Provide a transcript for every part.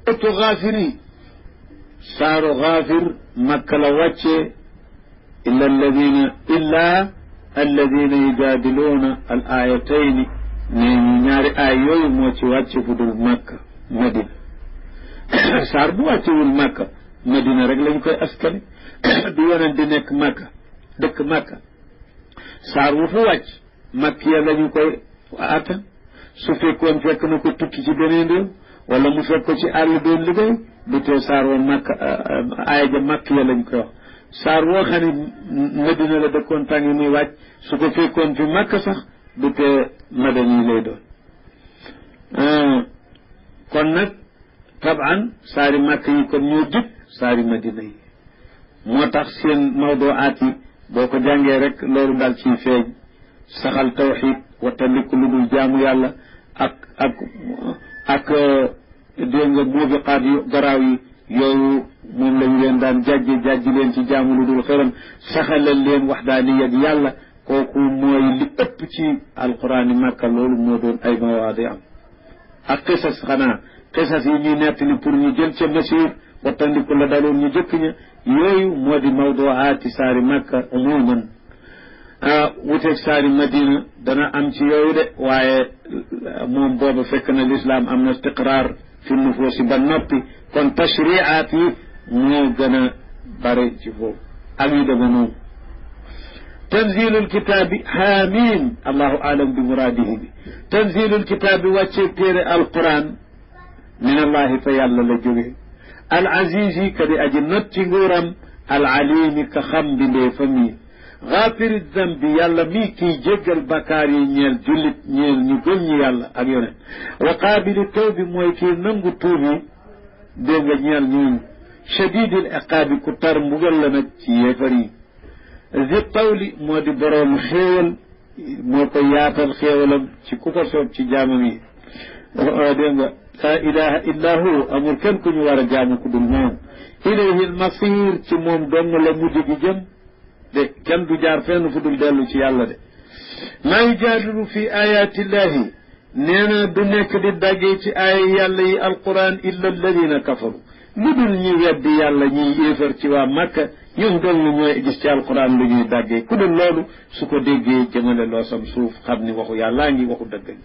ëttu xaafiri saaru xaafir makka la wàccee illa alladina illa alladina yujaadiluuna al ayatayni nee ñu ñaari aay yooyu moo ci wàcce fu dul makka madina saar bu wàccewul makka madina rek lañ koy askane du yonent di nekk makka dëkk makka saar wu fu wàcc makk ya lañu koy attan su fekkoon fekk na ko tukki ci beneen réew wala mu fekk ko ci àll doon liggéey du tee saar woo makk aaya ja makk ya lañ koy wax saar woo xam ne madina la dëkkoon tàng yi muy wàcc su ko fekkoon fi makk sax du tee madani yi lay doon kon nag taban saari makk yi kon ñoo jëkk saari madina yi moo tax seen mawduaat yi boo ko jàngee rek loolu daal ciy feeñ saxal tawxid wattandiku lu dul jaamu yàlla ak ak ak dégg nga muubiqaat yu garaaw yi yooyu moom lañu leen daan jàjji jàjji leen ci jaamu lu dul xëram saxalal leen waxdaani ak yàlla kooku mooy li ëpp ci alquran yi màkka loolu moo doon ay mawaadi am ak xisas xanaa xisas yi ñuy nettali pour ñu jël ca masir wattandiku la daloon ñu jëkk ña yooyu moo di mawduaati saari makka umuman wuteeg saari madina dana am ci yooyu de waaye moom booba fekk na lislaam am na istiqraar fi nufuusi ba noppi kon tashriaat yi moo gën a bare ci foofu ak yu dema noonu tanzilul kitaabi haamim allahu alam bi muraadihi bi tanzilul kitaabi wàcceeg téere alquran min allahi fa yàlla la jóge al azizi ka di aji not ci nguuram al alimi ka xam bindee fa mii xaafiri dambi yàlla mii kiy jéggal bakkaar yi ñeel jullit ñeel ñu gëm ñi yàlla ak yoneen wa qaabili tawbi mooy kii nangu tuubi dégg nga ñeel ñooñu shadidil iqaabi ku tar mbugal la nag ci yéefar yi zi tawli moo di boroom xéewal moo ko yaatal xéewalam ci ku ko soob ci jaamam yi dégg nga laa ilaha illa hu amul kenn ku ñu war a jaamu ku dul moom ilayhi almasir ci moom dong la mujj gi jëm de kenn du jaar fenn fu dul dellu ci yàlla de maa yujaadilu fi ayatillahi nee na du nekk di daggee ci aaya yàlla yi alquran illa alladina kafaru lu dul ñi weddi yàlla ñiy yéefar ci waa Makka ñoom dong ñooy gis ci alquran lu ñuy daggee ku dul loolu su ko déggee jëmale loo sam suuf xam ni waxu yàllaa ngi waxu dëgg ngi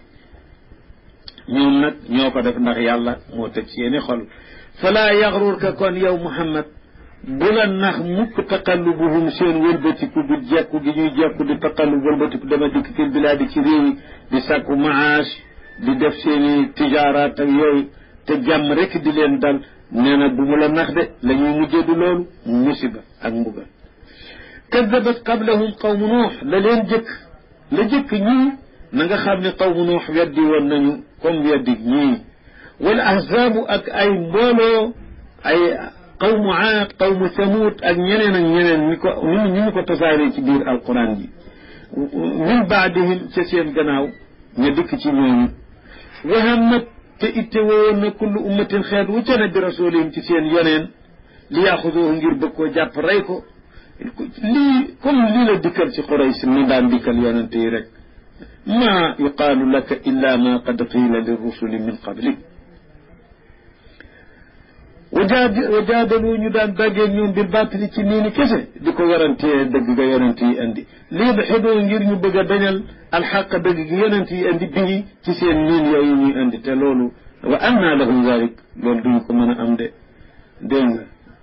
ñoom nag ñoo ko def ndax yàlla moo tëj seeni xol falaa yaxrurka kon yow muhammad bu la nax mukk taqallubuhum seen wëlbatiku bi jekku gi ñuy jekku di taqallub wëlbatiku dama dikk fil bilaadi ci réew yi di sàkku maash di def seeni tijaaraat ak yooyu te jàmm rek di leen dal nee na bu mu la nax de la ñuy mujjee du loolu musiba ak mbugal kadabat qablahum qawmu nuux la leen jëkk la jëkk ñii na nga xam ne qawmu nuux weddi woon nañu comme weddi ñii wala ahzaabu ak ay mbooloo ay qawmu aad qawmu samuud ak ñeneen ak ñeneen ñi ko ñi ñu ko tasaaree ci biir alquran ji min baadihim ca seen gannaaw ña dikk ci ñooñu wahammat te itte woon na kullu ummatin xeet wu ca ne bi rasulihim ci seen yoneen li yaxuduhu ngir bëgg koo jàpp rey ko lii comme lii la dikkal ci Quraysh ni daan dikkal yonente yi rek ma yuqaalu laka illa ma qad qiila lirrusuli min qablik wajaadalu ñu daan daggee ñoom bil baatili ci nii ni kese di ko werantee dëgg ga yonent yi indi lii ba xedoo ngir ñu bëgg a dañal alxaq dëgg gi yonent yi indi bii ci seen niin yooyu ñuy indi te loolu wa anna lahum zalik loolu duñ ko mën a am de dégg nga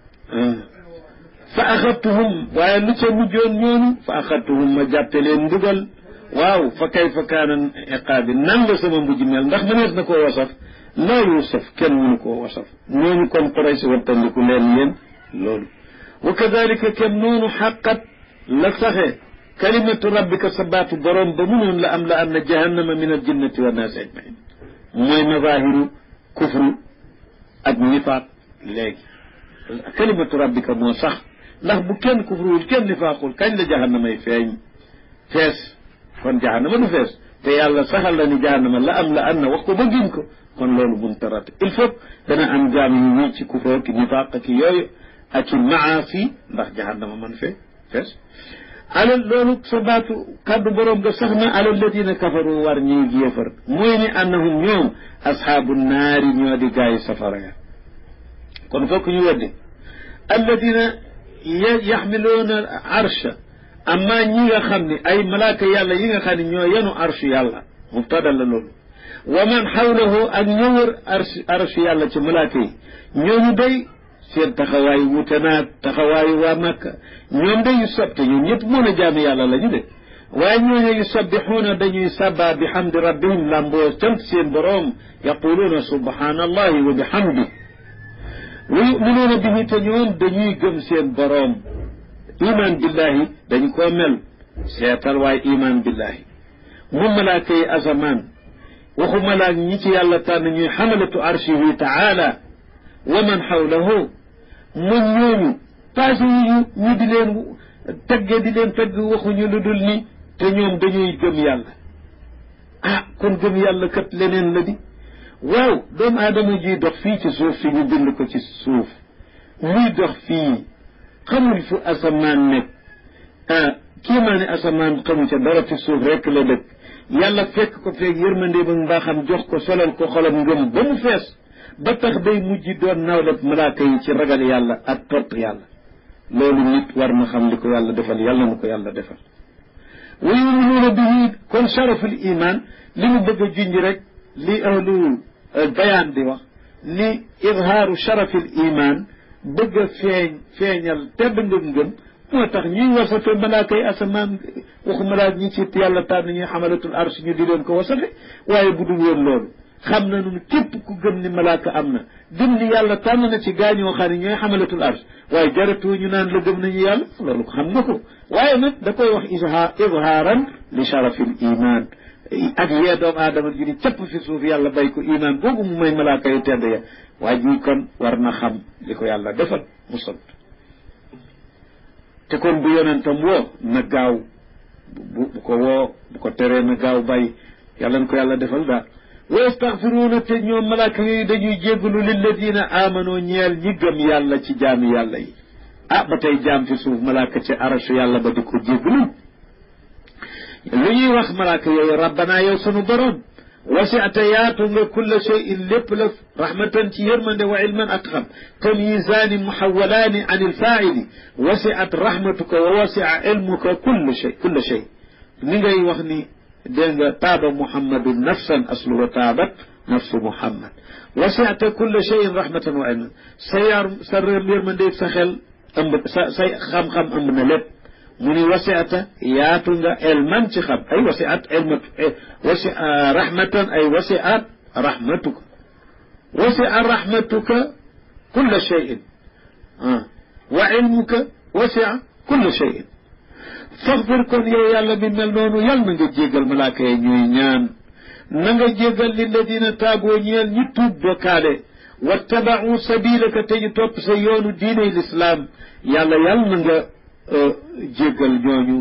fa axadtuhum waaye lu ca mujjoon ñoonu fa axadtuhum ma jàppe leen mbugal waaw fa kayfa kaana iqaabi nan la sama mujj mel ndax mënees na koo wasaf laa yuusaf kenn mënu koo wasaf ñooñu kon Quraysh wattandiku leen yéen loolu wa kadalika kem noonu xaqat la saxe kalimatu rabbika sa baatu boroom ba munoon la am la anna jahannama min aljinnati wa naasi ajmain mooy mazahiru kufru ak nifaaq léegi kalimatu rabbika moo sax ndax bu kenn kufruwul kenn nifaaqul kañ la jahannamay feeñ fees kon jahannama du fees te yàlla saxal la ni jahannama la am la an na wax ko ba giñ ko kon loolu mun tarat il faut dana am jaam yu ñii ci kufroo ki nifaaq ki yooyu ak i maasi ndax jahannama man fee fees alal loolu sa baatu kàddu boroom nga sax na alal ladina kafaru war ñuy yéefar mooy ni annahum ñoom ashaabu naari ñoo di gaayi safara ya kon fokk ñu weddi alladina yaxmiluuna arsha amma ñi nga xam ne ay malaaka yàlla yi nga xam ne ñoo yenu arshu yàlla mubtada la loolu wa man xawlahu ak ñoo wër arshu arshu yàlla ci malaaka yi ñooñu day seen taxawaay wute naag taxawaayu waa Makka ñoom day yu sob te ñoom ñëpp mën a jaami yàlla la ñu de waaye ñooñu yu sabbixuuna dañuy sabba bi xamdi rabbihim lamboo sant seen boroom yaquluuna subhanallahi wa bihamdi wa yuminuuna bihi te ñoom dañuy gëm seen boroom iman billahi dañ koo mel seetal waaye iman billahi mu malaaka yi asamaan waxu malaak ñi ci yàlla tànn ñuy xamalatu arshihi taala wa man xawlahu mu ñooñu passé yu ñu di leen tagge di leen tagg waxuñu lu dul ni te ñoom dañuy gëm yàlla ah kon gëm yàlla kat leneen la di waaw doomu aadama ji dox fii ci suuf si ñu bind ko ci suuf muy dox fii xamul fu asamaan nekk ah kii maa ne asamaan xamu ca dara ci suuf rekk la dëkk yàlla fekk ko feeg yërmande ba mbaaxam jox ko solal ko xolam ngëm ba mu fees ba tax day mujj doon nawlab malaaka yi ci ragal yàlla ak topp yàlla loolu nit war na xam li ko yàlla defal yàlla na ko yàlla defal wa yuminuuna bihi kon sharaful iman li mu bëgg a junj rek li ahlu bayaan di wax ni idhaaru sharafil iman bëgg a feeñ feeñal tedd ngëm ngëm moo tax ñuy wasafe malaaka yi asamaan waxu malaak ñi ci yàlla tànn ñuy xamalatul arsh ñu di leen ko wasafe waaye bu dul woon loolu xam na nun képp ku gëm ni malaaka am na gëm ni yàlla tànn na ci gaañoo xam ne ñooy xamalatul arsh waaye jaratu ñu naan la gëm nañu yàlla loolu ko xam nga ko waaye nag da koy wax izha izhaaran li sharafil iman ak yee doomu aadama ju ni capp fi suuf yàlla bay ko iman boobu mu may malaaka yu tedd ya waa ji kon war na xam li ko yàlla defal mu sant te kon bu yonentam woo na gaaw bu bu ko woo bu ko teree na gaaw bàyyi yàlla na ko yàlla defal daal wa yastaxfiruuna te ñoom malaaka yooyu dañuy jéggalu lilladina aamano ñeel ñi gëm yàlla ci jaami yàlla yi ah ba tey jaam fi suuf malaaka ci arashu yàlla ba di ko jéggalu lu ñuy wax malaaka yooyu rabbana yow sunu borom wasiata yaatu nga kulla cheyin lépp la rahmatan ci yërmande wa ilman ak xam tamyisaani muhawalaani an ilfaili wasiat rahmatuka wa wasia ilmuka kulla chey kulla chey ni ngay wax ni dégg nga taaba muhammadu nafsan asluhu taabat nafsu muhammad wasiata kulla cheyin rahmatan wa ilman sa yar sa yërmande sa xel ëmb sa say xam-xam ëmb na lépp mu ni wasiata yaatu nga elman ci xam ay wasiat elmatu wasi rahmatan ay wasiat rahmatuka wasia rahmatuka kulla cheyin wa ilmuka wasia kulla cheyin faxfir kon yow yàlla mi mel noonu yàlla na nga jéggal malaaka yi ñuy ñaan na nga jéggal lilladina taaboo ñeel ñi tuub bokkaale wattabau sabilaka te ñu topp sa yoonu diiney lislaam yàlla yàlla na nga jéggal ñooñu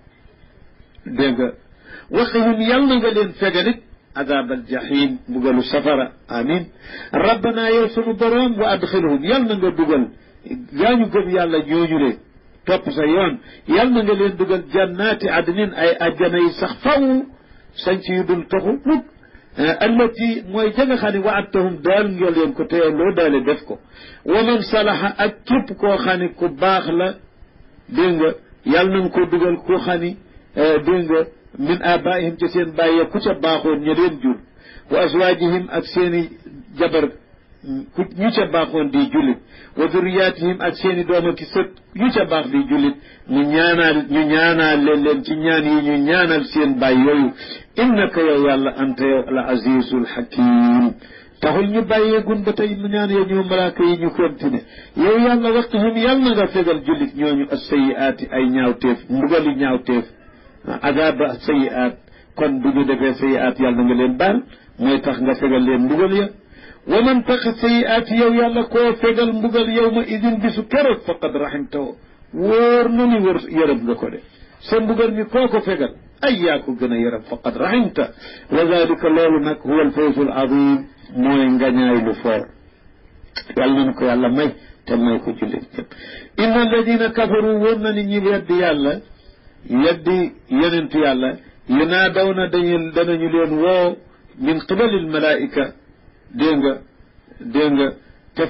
dégg nga waxihim yal na nga leen fegalit adab aljahim mbugalu safara amin rabbana yow sunu boroom wa adxilhum yal na nga dugal gaañu gëm yàlla ñooñu le topp sa yoon yal na nga leen dugal jannaati adnin ay ajjana yi sax faw sanc yu dul toxu mukk allati mooy ja nga xam ne waadtahum daal nga leen ko teye loo daale def ko wa man salaha ak képp koo xam ne ku baax la dégg nga yàlla na nga ko dugal ku xam ni dégg nga min abaihim ca seen bàyyee ku ca baaxoon ña leen jur wa azwajihim ak seeni jabar ku ñu ca baaxoon di jullit wa duriyatihim ak seeni doom ak sët ñu ca baax di jullit mu ñaanal ñu ñaanal leen leen ci ñaan yi ñu ñaanal seen bàyyi yooyu innaka yow yàlla anta yow al azizul hakim taxul ñu bàyyeegun ba tey mu ñaan yow ñu malaaka yi ñu continué yow yàlla waqihim yàlla na nga fegal jullit ñooñu as sayiaati ay ñaawteef mbugali ñaawteef adaba sayiaat kon bu ñu defee sayiaat yàlla na nga leen baal mooy tax nga fegal leen mbugal ya wa man taqa sayiaat yow yàlla koo fegal mbugal yow ma idin bisu keroog faqad rahimtahu wóor na ni wër yërëm nga ko de sa mbugal mi koo ko fegal ay yaa ko gën a yërëm faqad rahimta wa dalika loolu nag huwa alfawzu al azim mooy ngañaay lu foor yàlla nañu ko yàlla may te may ko jullit ñëpp inna alladina kafaru wóor na ni ñi weddi yàlla weddi yenentu yàlla yunaadaw na dañu danañu leen woo min qibali almalaika dégg nga dégg nga te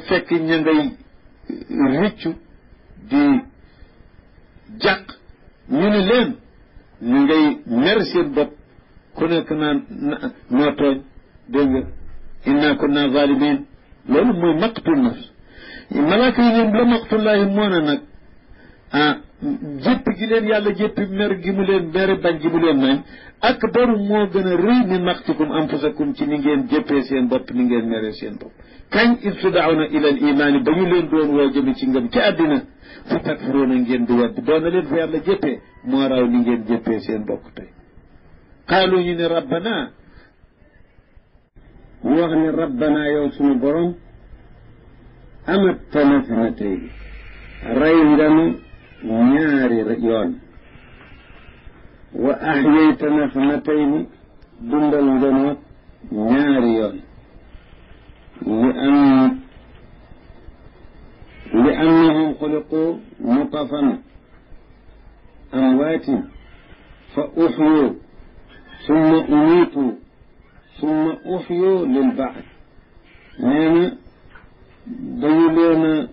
fekk ña ngay riccu di jàq ñu ne leen ñu ngay mer seen bopp ku nekk naan noo tooñ dégg nga inna kunna zalimin loolu mooy maqtul nafs malaaka yi leen la maqtullahi moo na nag ah jéppi gi leen yàlla jéppi mer gi mu leen mere bañ gi mu leen nañ ak baru moo gën a rëy min maqtikum anfusakum ci ni ngeen jéppee seen bopp ni ngeen mere seen bopp kañ id tudawna ila al imaani ba ñu leen doon woo jëme ci ngëm ci àddina fa takfuruuna ngeen di wedd doona leen fa yàlla jéppee moo raw ni ngeen jéppee seen bopp tey qaalu ñu ne rabbana ñu wax ne rabbana yow suñu borom amat tanasnatay rey nga nu ñaari yoon wa axyaytana sanatayni dundal nga nu ñaari yoon li an li annahum xuliqu nutafan amwaatin fa uxyu summa umiitu summa uxyu lil baad nee na dañu leen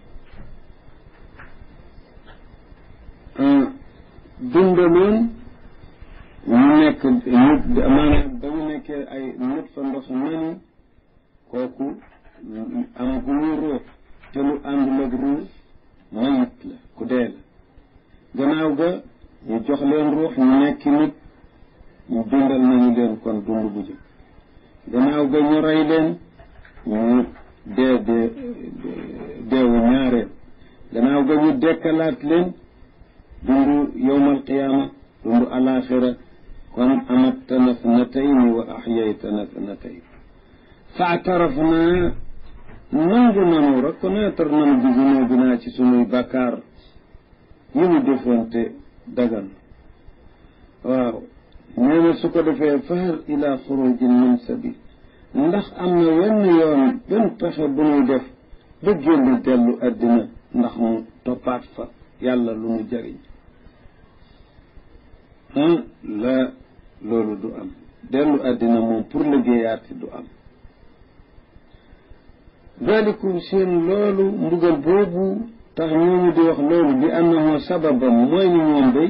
a dundaloon ñu nekk nit maanaam ba ñu nekkee ay nit fa ndox nani kooku am gu ñu ruux te lu àndul ak ruux mayit la ku dee la gannaaw ga ñu jox leen ruux ñu nekki nit ñu dundal nañu leen kon dund bu jëkk gannaaw ga ñu rey leen ñu dee dee deewu ñaareel gannaaw ga ñu dekkalaat leen dund yowmal qiyaama dund alaxira kon amattana sanatayni wa axyaytana sanatayn faataraf naa nangu nanu reconnaître nanu bi zunubinaa ci sunuy bakkaar yi mu defoon te dagan waaw nee na su ko defee fahal ila xurujin min sabil ndax am na wenn yoon benn pexe bu ñuy def ba génn dellu àddina ndax mu toppaat fa yàlla lu mu jëriñ ah la loolu du am dellu àddina moom pour liggéeyaati du am dalikum seen loolu mbugal boobu tax ñooñu di wax loolu bi annahu sababam mooy ni ñoom day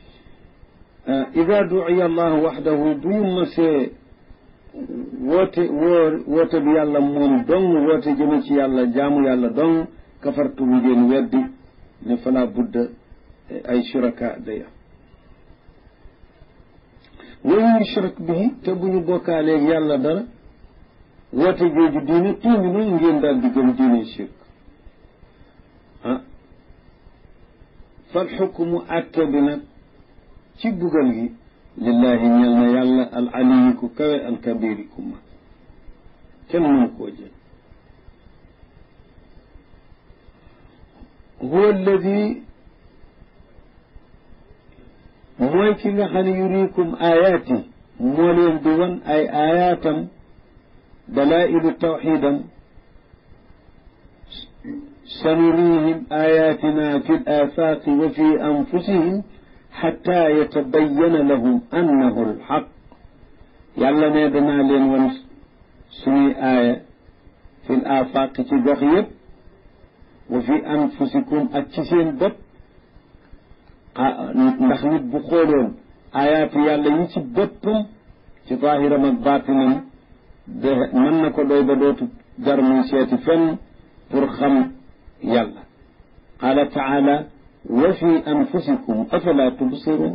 ida duciya allahu waxdahu bu ñu masee woote woo woote bi yàlla moom dong woote jëme ci yàlla jaamu yàlla dong kafartu bu ngeen weddi ne fala budda ay shuraka day am wa yushrak bihi te bu ñu bokkaaleeg yàlla dara woote jooju diine tuuminu ngeen daal di gëm diine shirk ah fal xukmu atte bi nag ci bugal gi lillahi ñel na yàlla al aliyi ku kawe al kabiri ku mag kenn mënu koo jël huwa alladi mooy ki nga xam ne yurikum ayaati moo leen di wan ay ayaatam dalailu tawxidam sanurihim ayatina fi l afaaqi wa fi anfusihim xataa yatabayana lahum annahu alxaq yàlla ne danaa leen wan suñuy aaya fi l afaaqi ci gox yëpp wa fi anfusikum ak ci seen bopp ndax nit bu xooloon ayaatu yàlla yi ci boppam ci zaahiram ak baatinam de mën na ko doy ba dootu jar muy seeti fenn pour xam yàlla qaala taala wa fi anfusikum afala tubsirun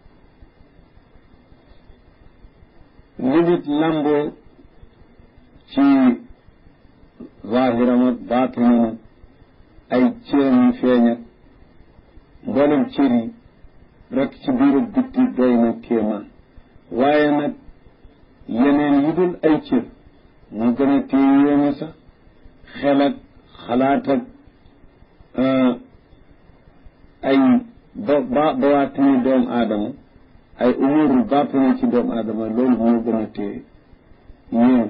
li nit lamboo ci zaahiram ak baatinam ay cëram yu feeñ ak mboolem cër yi rek ci biir ak bitti doy na kéemaan waaye nag yeneen yi dul ay cër moo gën a téye yéeme sax xel ak xalaat ak ay ba ba bawaatini doomu aadama ay umuru baatini ci doomu aadama loolu moo gën a téye yéeme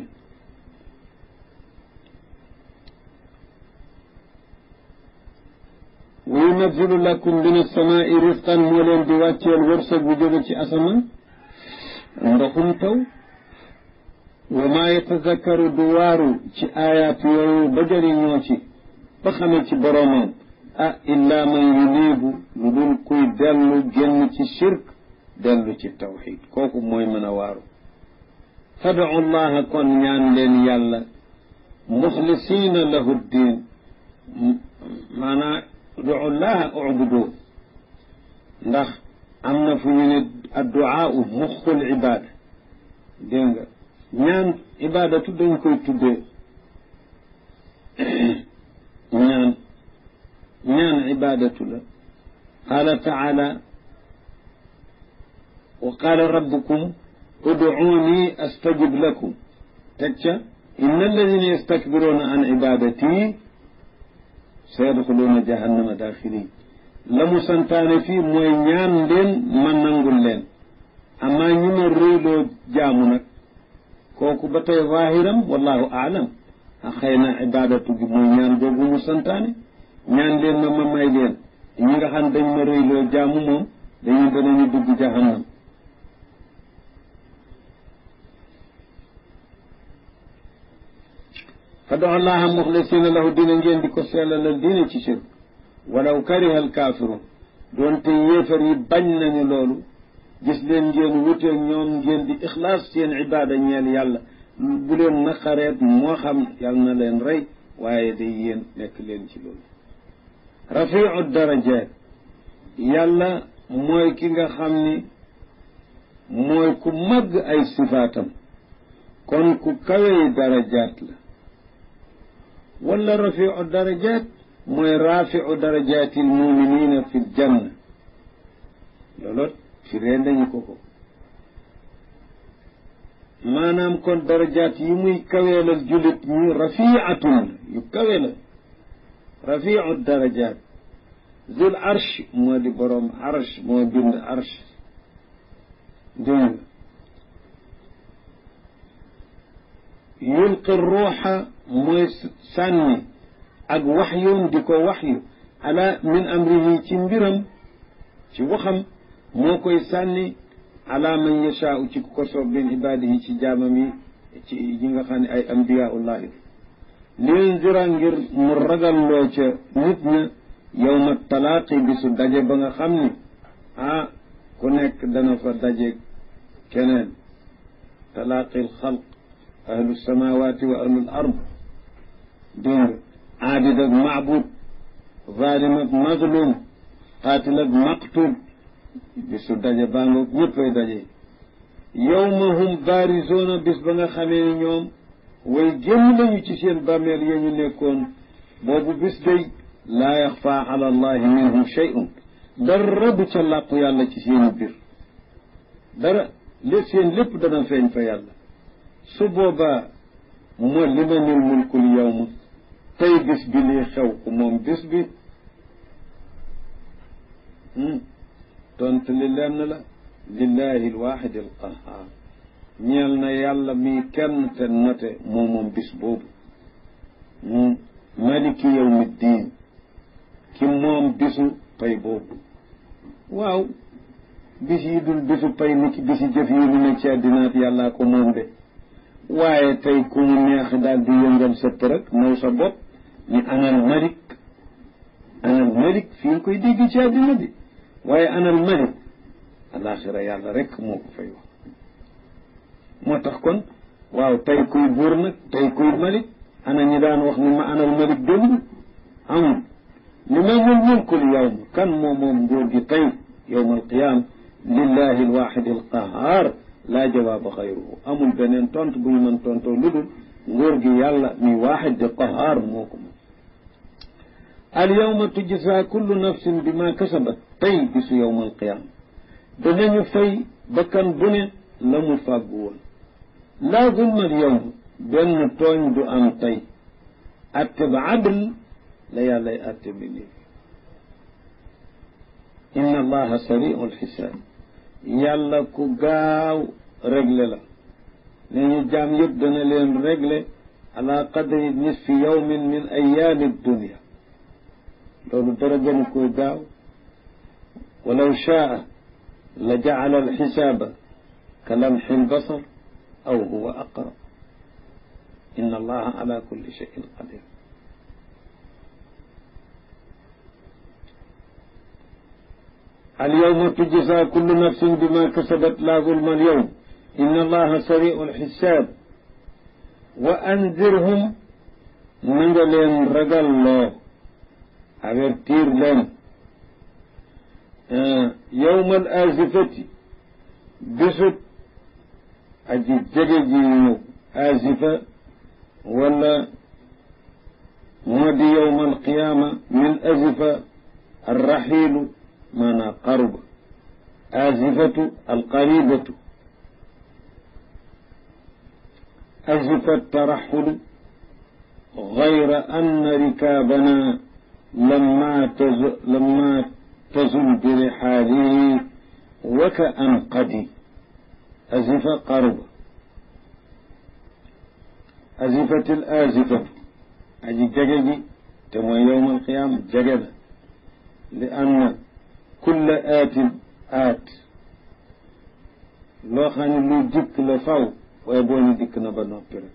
wa yunazzilu lakum min as-samaa'i risqan moo leen di wàcceel wërsëg bu jóge ci asamaan ndoxum taw wa maa yatazakkaru du waaru ci aayaat yooyu ba jëriñoo ci ba xamee ci boroomam ah illa man yuniibu lu dul kuy dellu génn ci shirk dellu ci tawxid kooku mooy mën a waaru fadu llaha kon ñaan leen yàlla muxlisiina lahu ddin maanaa udu llaha ubudu ndax am na fu ñu ne adduaau muxul ibaada dégg nga ñaan ibaadatu dañ koy tuddee ñaan ñaan ibaadatu la qaala taala wa qaala rabbukum ud'uuni astajib lakum teg ca inna alladina yastakbiruuna an ibadati sayadxuluuna jahannama daaxirin la mu santaane fii mooy ñaan leen ma nangul leen amaa ñi ma réyloo jaamu nag kooku ba tey zaahiram wallahu aalam a xëy na ibadatu gi mooy ñaan googu mu santaane ñaan leen ma ma may leen ñi nga xam dañ ma réyloo jaamu moom dañu danañu dugg jahannam fadu allaha muxlisina lahu dina ngeen di ko sellalal diine ci shirk walaw kariha alkaafiruun doonte yéefar yi bañ nañu loolu gis leen ngeen wuteeg ñoom ngeen di ixlaas seen ibaada ñeel yàlla bu leen naqareet moo xam yàlla na leen rey waaye day yéen nekk leen ci loolu rafiu darajaat yàlla mooy ki nga xam ni mooy ku màgg ay sifaatam kon ku kawey darajaat la wala rafiu darajaat mooy rafiu darajaati almuminina fi ljanna loolu fi ree nañu ko ko maanaam kon darajaat yi muy kaweelal jullit ñi rafiatun yu kawe la rafiu darajaat zul arsh moo di boroom arsh moo bind arsh dégg nga yulqi ruuxa mooy sànni ak waxyun di ko waxyu ala min amrihi ci mbiram ci waxam moo koy sànni ala man yashaau ci ku ko soob min ibaadihi ci jaamam yi ci ñi nga xam ne ay ambiyaullahi liyunzira ngir mu ragalloo ca nit ña yowma talaaqi bisu daje ba nga xam ni ah ku nekk dana fa daje keneen talaaqi alxalq ahlu samawati wa ahlu l ard dégg nga aabid ak maabud zalim ak mazlum qaatil ak maqtul bisu daje baa ngoog ñëppay daje yowma hum baarizoona bis ba nga xamee ni ñoom way génn nañu ci seen bàmmeel ya ñu nekkoon boobu bis day laa yaxfa ala allahi minhum shay'un dara du ca làqu yàlla ci seeni biir dara lé seen lépp dana feeñ fa yàlla su boobaa moo limanil mulkul yawma tey bis bi lii xew ku moom bis bi tontu li lenn la lillahi alwaxidi alqahar ñeel na yàlla mi kenn te note moo moom bis boobu maliki yawmi ddin ki moom bisu pay boobu waaw bis yi dul bisu pay ni ki bisi jëf yi nu ne ci àddinaat yàllaa ko moom de waaye tey ku mu neex daal di yëngal sëpp rek naw sa bopp ni anal malik anal malik fi nga koy dégg ci àddina bi waaye anal malik alaxira yàlla rek moo ko fay wax moo tax kon waaw tey kuy buur nag tey kuy malik ana ñi daan wax ni ma anal malik démb amul li ma ñun mulkul yawm kan moom moom nguur gi tey yowm alqiyama lillahi alwaxidi alqahar laa jawaaba xayruhu amul beneen tont bu ñu mën tontoo lu dul nguur gi yàlla mi waaxid di qahaar moo ko moom al yawma tujza kullu nafsin bi ma kasabat tey bisu yowm alqiyama danañu fay bakkan bu ne la mu fàggu woon laa zulma al yawm benn tooñ du am tey atte ba adl la yàllay atte bi nii inna allaha sariu alxisaab yàlla ku gaaw réglé la ne ñu jaam yëpp dana leen réglé ala qadri nisfi yawmin min ayaami dunia loolu dara gënu koy gaaw walaw shaa la jacala alxisaaba ka lamxi albasar aw huwa aqrab inna allaha ala kulli cheyin qadir alyawma tujza kullu nafsin bima kasabat la zulma alyawm inna allaha sariu alxisaab wa andirhum na nga leen ragal loo avertir leen yowma al azifati bésub aji jege ji ñëw azifa wala moo di yowma alqiyaama min azifa arraxiilu maanaa qaruba azifatu alqaribatu azifa taraxulu غير أن ركابنا لما تزل, لما تزل برحاله وكأنقدي أزف قرب أزفت الآزفة أجي ججدي تم يوم القيامة ججد لأن كل آت آت لو خاني لو ديك لفاو ويبوني ديك نبا نوبرك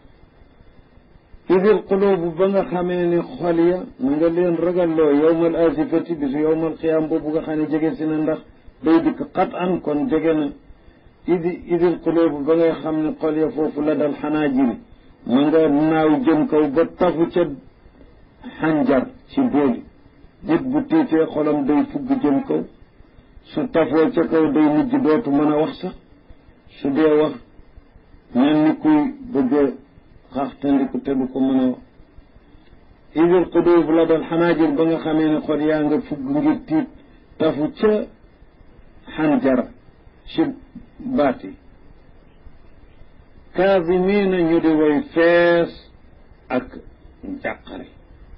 idil qulubu ba nga xamee ne xol ya na nga leen ragalloo yowmal asifati bisu yowmal xiyaam boobu nga xam ne jege si na ndax day dikk xat an kon jege na idi idil qulubu ba ngay xam ne xol ya foofu la dal xanaa jiri ma nga naaw jëm kaw ba tafu ca xanjar ci booli nit bu tiitee xolam day fugg jëm kaw su tafoo ca kaw day mujj dootu mën a wax sax su dee wax mel ni kuy bëgg xaxtandiku te du ko mën a wax idil qudub la dal xanaajir ba nga xamee ne xol yaa nga fugg ngir tiit tafu ca xanjara ci baat yi kaazimiina ñu di way fees ak njàqare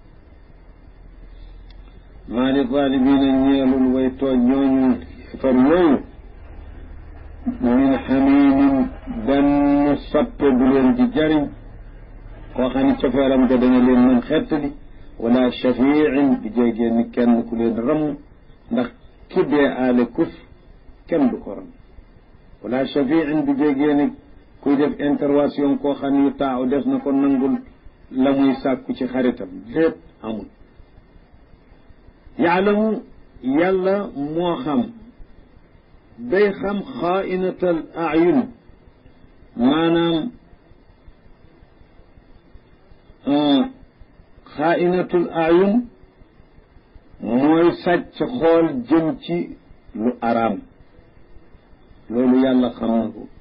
maa li zaalimiina ñeelul way tooñ ñooñu far yooyu min xamimin benn sappe bu leen di jariñ koo xam ne cofeeram ga dana leen mën xettali wala shafiin bi jéegee ni kenn ku leen ramm ndax ki dee aale kuf kenn du ko ram wala shafiin bi jéegee ni kuy def intervention koo xam ne yu taaw def na ko nangul la muy sàkku ci xaritam lépp amul yaalamu yàlla moo xam day xam xaainatal ayun maanaam xaainatul ayun mooy sàcc xool jëm ci lu araam loolu yàlla xam na ko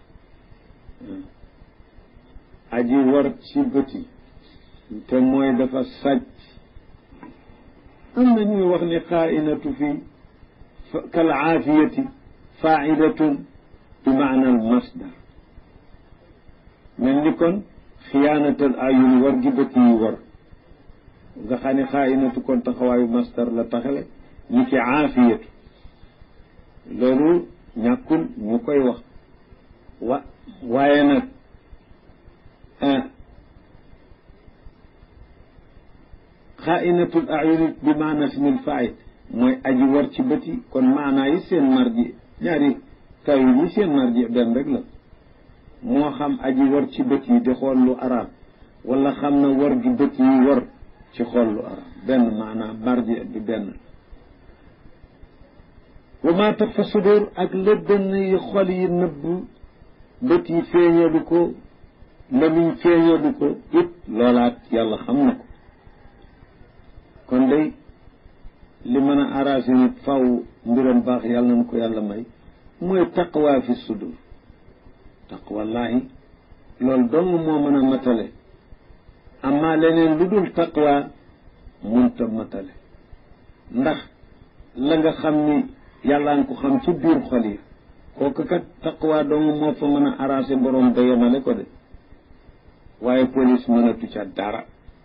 aji war ci bëti te mooy dafa sàcc am na ñuy wax ni xaainatu fii kal aafiyati faidatun bi maana al masdar mel ni kon xiyaanatal ayun war gi bët yi war nga xam ne xaainatu kon taxawaayu masdar la taxale ñi ci aafiyatu loolu ñàkkul ñu koy wax wa waaye nag xaainatul ayun bi maana ismil fail mooy aji war ci bët yi kon maanaa yi seen marji ñaari tawil yi seen marji benn rek la moo xam aji war ci bët yi di xool lu araam wala xam na war gi bët yi war ci xool lu araam benn maanaam marji bi benn wa maa tag fa sudur ak la dënn yi xol yi nëbb bët yi feeñalu ko lamiñ feeñalu ko it loolaat yàlla xam na ko kon day li mën a arrangé nit faw mbiram baax yàlla na ko yàlla may mooy taqwa fi sudur taqwallaahi loolu dong moo mën a matale amma leneen lu dul taqwa munta matale ndax la nga xam ni yàlla nga ko xam ci biir xol yi kooku kat taqwa dong moo fa mën a arrangé borom ba yemale ko de waaye police mënatu ca dara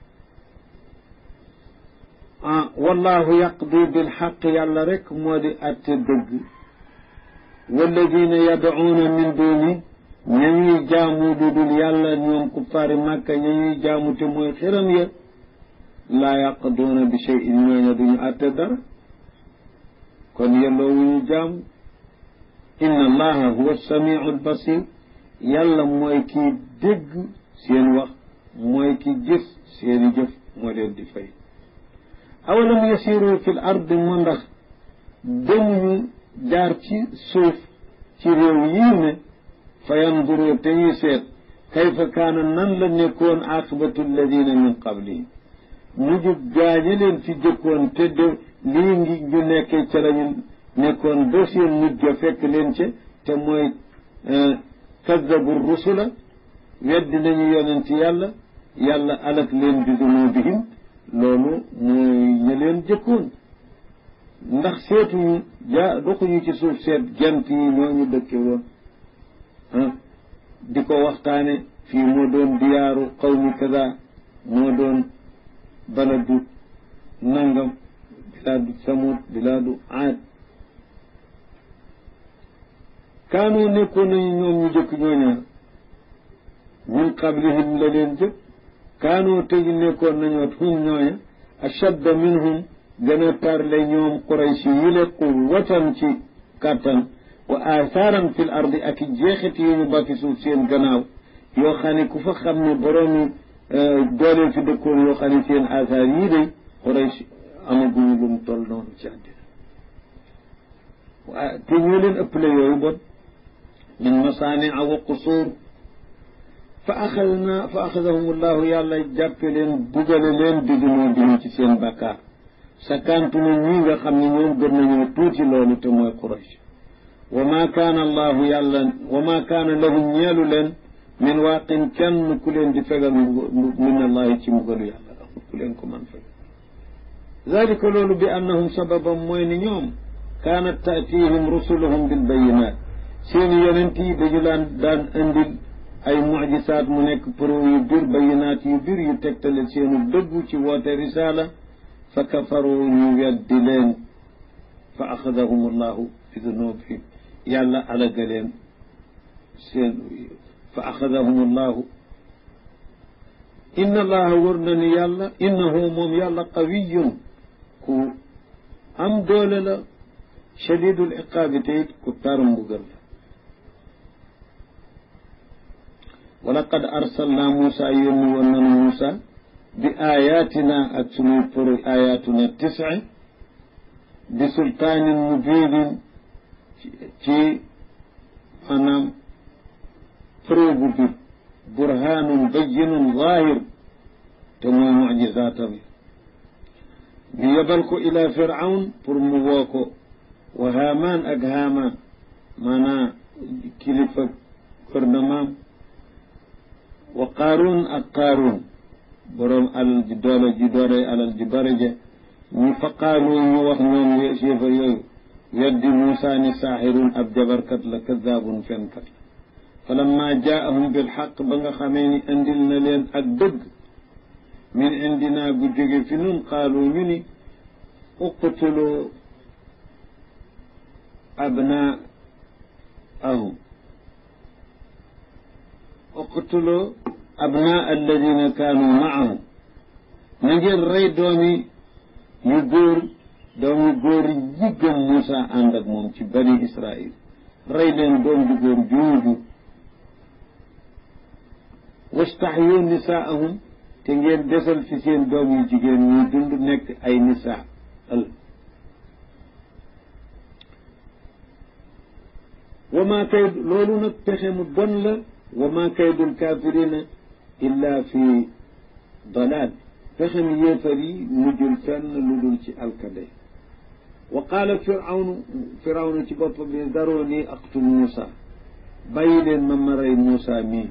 ah wallahu yaqdi bil xaq yàlla rek moo di atte dëgg walladina yad'uuna min duni ña ñuy jaamu du dul yàlla ñoom kuppaari màkka ña ñuy jaamu te mooy xiram ya laa yaqduuna bi cheyin ñooña duñu atte dara kon yelloo wu ñu jaamu inna allaha huwa samiu albasir yàlla mooy kii dégg seen wax mooy ki gis seeni jëf moo leen di fay awalam yasiru fi l ardi mu ndax demuñu jaar ci suuf ci réew yii ne fa yanduru te ñuy seet kayfa kaana nan la nekkoon aqibatu alladina min qablihim mujub gaañe leen fi jëkkoon te de lii ngi ñu nekkee ca lañu nekkoon ba seen mujj ga fekk leen ca te mooy kadabu rusula weddi nañu yonent yàlla yàlla alak leen bi dunubihim loolu mooy ña leen jëkkoon ndax seetuñu ja doxuñu ci suuf seet gent yi ñooñu dëkke woon di ko waxtaane fii moo doon diyaaru qawmi kaza moo doon baladu nangam bilaadu samud bilaadu aad kaanu nekkoon nañu ñoom ñu jëkk ñooña min qablihim la leen jëkk kaanu tegi nekkoon nañoo hum ñooña ashadda minhum gën a tarle ñoom quraysh yi le quwwatan ci kàttan wa athaaran fi l ardi ak i jeexit yu ñu bàkki suuf seen gannaaw yoo xam ne ku fa xam ne boroomi dooleel fi dëkkoon yoo xam ne seen asaar yii day Quraysh amaguñu lu mu toll noonu ci àddina waa te ñoo leen ëppale yooyu bon min masaania wa qusuur fa axadna fa axadahum allahu yàlla jàppe leen bugale leen diggunoo dinu ci seen bàkkaar sakkantu na ñi nga xam ne ñoom gën nañoo tuuti loolu te mooy Quraysh wa ma kaana allahu yàlla wa ma kaana lahum ñeelu leen min waaqin kenn ku leen di fegal min allahi ci mbugalu yàlla amul ku leen ko man fegal dalika loolu bi annahum sababam mooy ni ñoom kaanat taatihim rusuluhum bil bayinat seeni yonent yi dañu daan daan indil ay mujisaat mu nekk preuve yu bir bayinaat yu bir yu tegtale seenu dëggu ci woote risaala fa kafaru ñu weddi leen fa axadahum allahu bi dunubihim yàlla alaga leen seen fa axadahum allahu inna allaha wër na ni yàlla innahu moom yàlla qawiyun ku am doole la shadidul iqaabi te it ku taru mbugal la wa laqad arsalna Muusa yónni woon nanu Muusa bi ayatina ak sunuy pour ayatuna tisi bi sultaanin mubinin ci maanaam preuve bu bir burhanun bayyinun zahir te mooy mujisaatam yi ñu yebal ko ila firawn pour mu woo ko wa haamaan ak haamaan maanaa kilifa gouvernement wa qaaruun ak qaaruun boroom alal ji doole ji doole alal ji bare je ñu fa qaalu ñu wax ñoom yéefar yooyu weddi Muusaa ni saaxirun ab jabarkat la kazaabun fenkat la falamma jaahum bilxaq ba nga xamee ni indil na leen ak dëgg min indina gu jóge fi nun qaalu ñu ni uqtulu abnaahum uqtulu abnaa alladina kaanu maahum na ngeen rey doomi yu góor doomi góor yi gëm Muusa ànd ak moom ci bani Israil rey leen doom ju góor juuju wastaxyu nisaahum te ngeen desal fi seen doom yu jigéen ñuy dund nekk ay nisaa al wa maa kay loolu nag pexe mu bon la wa maa kaydul kaafirina illa fi dalaal pexem yéefar yi mujjul fenn lu dul ci alkade wa qaala firawnu firawnu ci boppam ne daroo nii aqtul Muusa bàyyi leen ma ma rey Muusa mii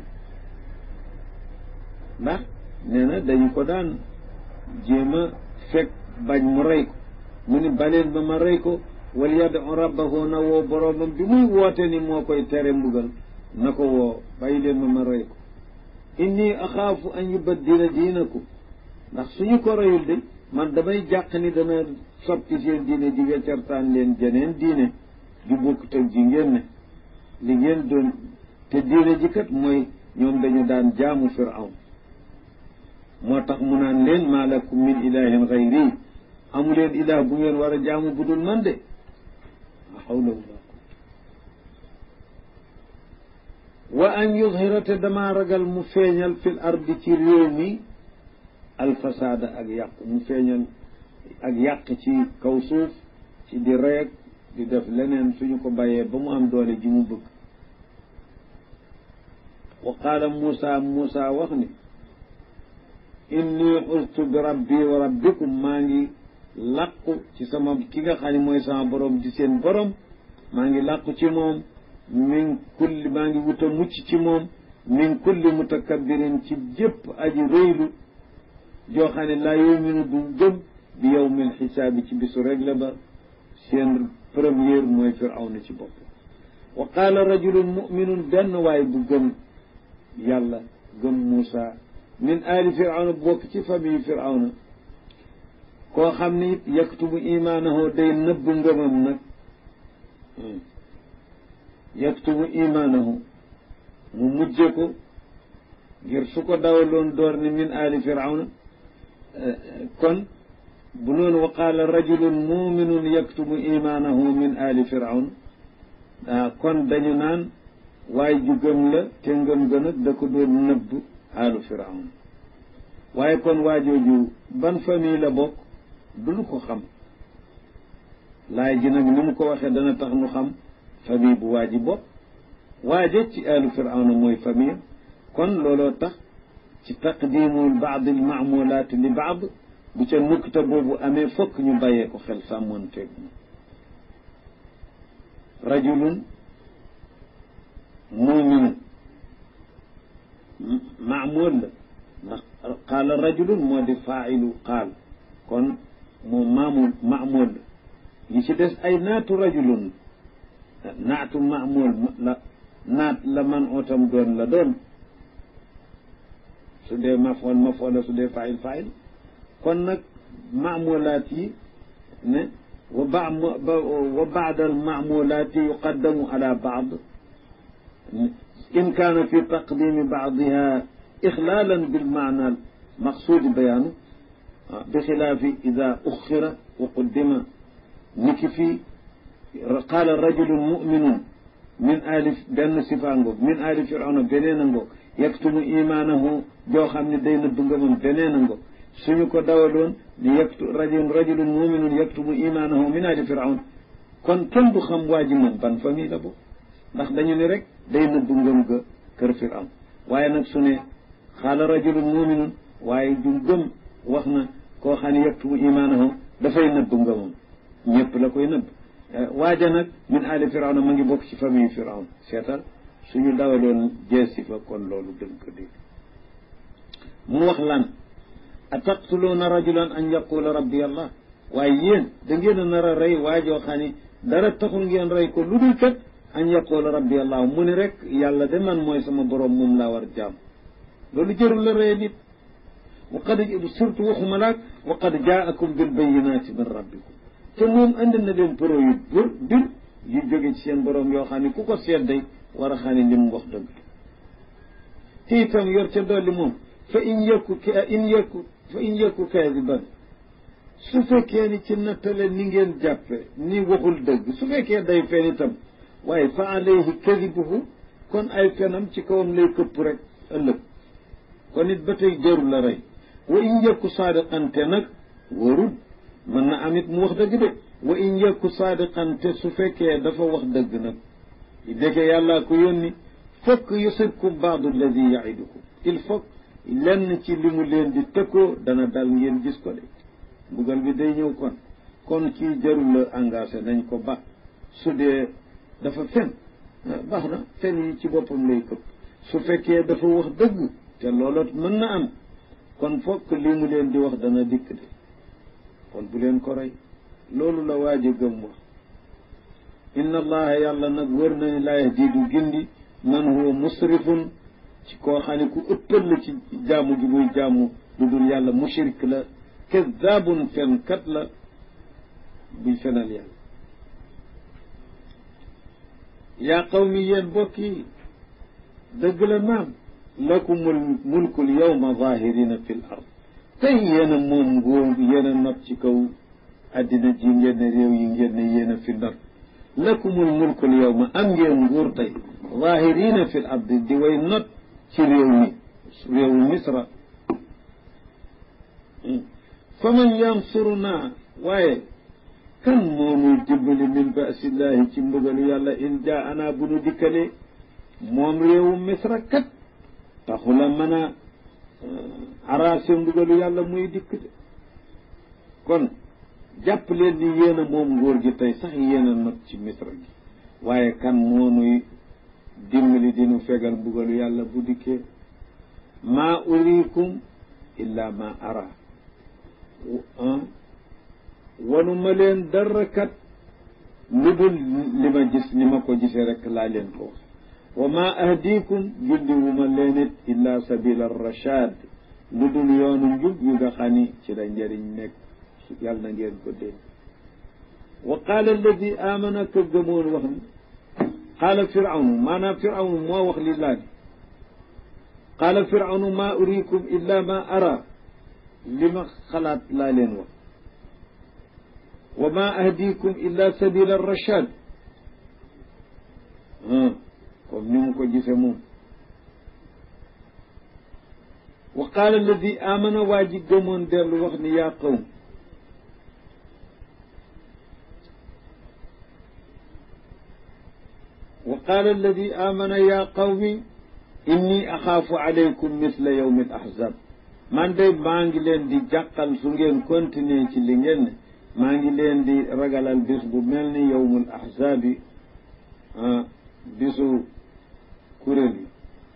ndax nee na dañu ko daan jéem a fekk bañ mu rey ko mu ni baleen ma ma rey ko wal yadu rabbahu na woo boroomam bi muy woote ni moo koy tere mbugal na ko woo bàyyi leen ma ma rey ko inni axaafu an yubaddila diinakum ndax suñu ko reyul de man damay jàq ni dana soppi seen diine ji weccartaan leen jeneen diine ju bokkut ak ji ngeen ne li ngeen doon te diine ji kat mooy ñoom dañu daan jaamu firawn moo tax mu naan leen maa lakum min ilahin gayri amu leen ilah bu ngeen war a jaamu bu dul man de la hawla wala wa an yudhira te damaa ragal mu feeñal fil ardi ci réew mi alfasaada ak yàqu mu feeñal ak yàq ci kaw suuf ci di reeg di def leneen suñu ko bàyyee ba mu am doole ji mu bëgg wa qaala Muusa Muusa wax ni inni ustu bi rabbi wa rabbikum maa ngi làqu ci sama ki nga xam ne mooy sama borom di seen borom maa ngi làqu ci moom min kulli maa ngi wuta mucc ci moom min kulli mutakabbirin ci jëpp aji rëylu joo xam ne laa yuminu du gëm bi yawmil xisaabi ci bisu régle ba seen première mooy firawna ci bopp wa qaala rajulun muminun benn waay bu gëm yàlla gëm Muusa min aali firawna bokk ci famille firawna koo xam ne it yaktubu imaanahu day nëbb ngëmam nag yaktubu imaanahu mu mujje ko ngir su ko dawaloon door ni min aali firawna kon bu noonu wa qaala rajulun muminun yaktubu imaanahu min aali firawna ah kon dañu naan waaye ju gëm la te ngëm ga nag da ko doon nëbb aalu firawna waaye kon waajooju ban famille la bokk duñu ko xam laay ji nag ni mu ko waxee dana tax nu xam famille bu waa ji bopp waaje ci aalu firawna mooy famille kon looloo tax ci taqdimul baad al maamulaat li baad bu ca nukta boobu amee fokk ñu bàyyee ko xel sàmmoon teeg moom rajulun muminun maamul la ndax qaala rajulun moo di faailu qaal kon moom maamul maamul la yi ci des ay naatu rajulun naatu maamul la naat la man ootam doon la doon su dee mafoon mafoon la su dee faayil faayil kon nag maamulaat yi ne wa ba wa baada al maamulaati yuqaddamu ala baad in kaana fi taqdimi baadiha ixlaalan bilmaana al maqsuudi bayaanu bi xilaafi ida uxira wa quddima niki fii qaala rajulun muminun min ali benn sifa ngoog min ali firawna beneen a ngoog yaktumu imaanahu joo xam ne day nëbb ngëmam beneen a ngoog suñu ko dawaloon ni yaktu rajulun rajulun muminun yaktumu imaanahu min ali firawna kon kenn du xam waa ji moom ban famille la boobu ndax dañu ne rek day nëbb ngëm ga kër firawn waaye nag su ne xaala rajulun muminun waaye du gëm wax na koo xam ne yaktumu imaanahu dafay nëbb ngëmam ñëpp la koy nëbb waaja nag min ali firawna ma ngi bokk ci famille firawn seetal suñu dawaloon jeesi fa kon loolu dëgg ko dégg mu wax lan ataqtuluuna rajulan an yaqula rabbi allah waaye yéen da ngeen a nar a rey waajoo xam ne dara taxul ngeen rey ko lu dul kat an yaqula rabbi allah mu ni rek yàlla de man mooy sama borom moom laa war jaam loolu jërul la rey nit wa qad surtout waxuma laak wa qad jaakum bil bayinaati min rabbikum te moom andi na leen pro yu bër bir yu jóge ci seen borom yoo xam ne ku ko seet day war a xam ne li mu wax dëgg te itam yor ca dolli moom fa in yëkku in yëkku fa in yëkku kaadiban su fekkee ni ci nattale ni ngeen jàppe ni waxul dëgg su fekkee day fen itam waaye fa alayhi kadibuhu kon ay fenam ci kawam lay këpp rek ëllëg kon it ba tey jarul la rey wa in yëkku saadiqan te nag warul mën na am it mu wax dëgg de wa in yëkku saadiqan te su fekkee dafa wax dëgg nag dëgge yàllaa ko yónni fokk yusibkum baadu alladi yaidukum il faut lenn ci li mu leen di tëkkoo dana dal ngeen gis ko de mbugal bi day ñëw kon kon kii jarul la engagé nañ ko ba su dee dafa fen baax na fen yi ci boppam lay këpp su fekkee dafa wax dëgg te looloo mën na am kon fokk li mu leen di wax dana dikk de kon bu leen ko rey loolu la waaj a gëm wax inna allaha yàlla nag wër na ni laa yahdi du gindi man huwa musrifun ci koo xam ne ku ëppal la ci jaamu ji muy jaamu lu dul yàlla mushrik la kazaabun fenkat la buy fenal yàlla yaa qawmi yéen bokk yi dëgg la naam lakumul mulkul yawma zahirina fi l ard tey yéen a moom nguur yéen a not ci kaw addina ji ngeen ne réew yi ngeen ne yéen a fi not lakumul mulkul yawma am ngeen nguur tey zahirina fi l ardi di way not ci réew mi réewu misra fa man yansuruna waaye kan moo nuy dimbali min basillahi ci mbugalu yàlla in jaa ana bu nu dikkalee moom réewu misra kat taxula mën a arrasé mbugalu yàlla muy dikk de kon jàpp leen ni yéen a moom nguur gi tey sax yéen a not ci misra gi waaye kan moo nuy dimbali dinu fegal mbugalu yàlla bu dikkee maa uriikum illa ma ara wanu ma leen dara kat lu dul li ma gis ni ma ko gisee rek laa leen ko wax wa ma ahdiikum julli wu ma leen it illa sabila rachad lu dul yoonu njub yu nga xam ni ci la njëriñ nekk yàlla na ngeen ko dégg wa qaala alladi amana ka gëmoon wax ni qaala firawnu maanaam firawnu moo wax li laa ni qaala firawnu ma uriikum illa ma ara li ma xalaat laa leen wax wa ma ahdiikum illa sabila rachad comme ni mu ko gisee moom wa qaala alladi amana waa ji gëmoon dellu wax ni yaa qawm wa qaala alladi amana yaa qawmi inni axaafu alaykum misla yawmi al ahzab man de maa ngi leen di jàqal su ngeen continuer ci li ngeen ne maa ngi leen di ragalal bis bu mel ni yawmul ahzaabi bisu kuréel yi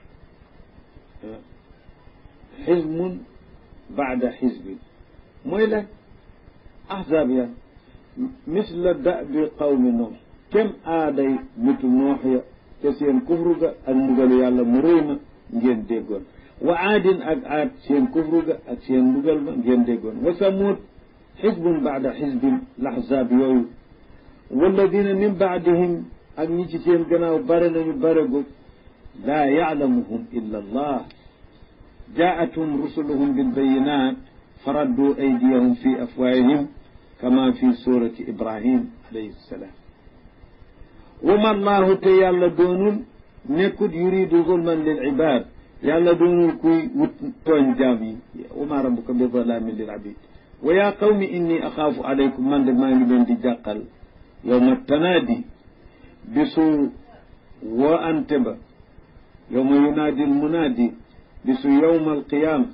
xismun baada xisbin mooy la ahzaab ya misla dabi qawmi noox kem aaday nitu noox ya te seen kufru ga ak mbugalu yàlla mu rëy ma ngeen déggoon wa aadin ak aad seen kufru ga ak seen mbugal ma ngeen déggoon wa samuud xisbun baada xisbin laxzaab yooyu walladina min baadihim ak ñi ci seen gannaaw bare nañu bare gu laa yaalamuhum illa allah jaa'athum rusuluhum bilbayinat faraddu aydiyahum fi afwaahihim kama fi surati ibrahim alayhi salaam wa ma allahu te yàlla doonul nekkut yuridu zulman lil ibad yàlla doonul kuy wut tooñ jaam yi wa ma rabbuka bi zalamin lil abid wa yaa qawmi inni axaafu alaykum man de maa ngi leen di jàqal yowma tanaadi bisu woo ante ba yowma yunaadi almunaadi bisu yowma alqiyaama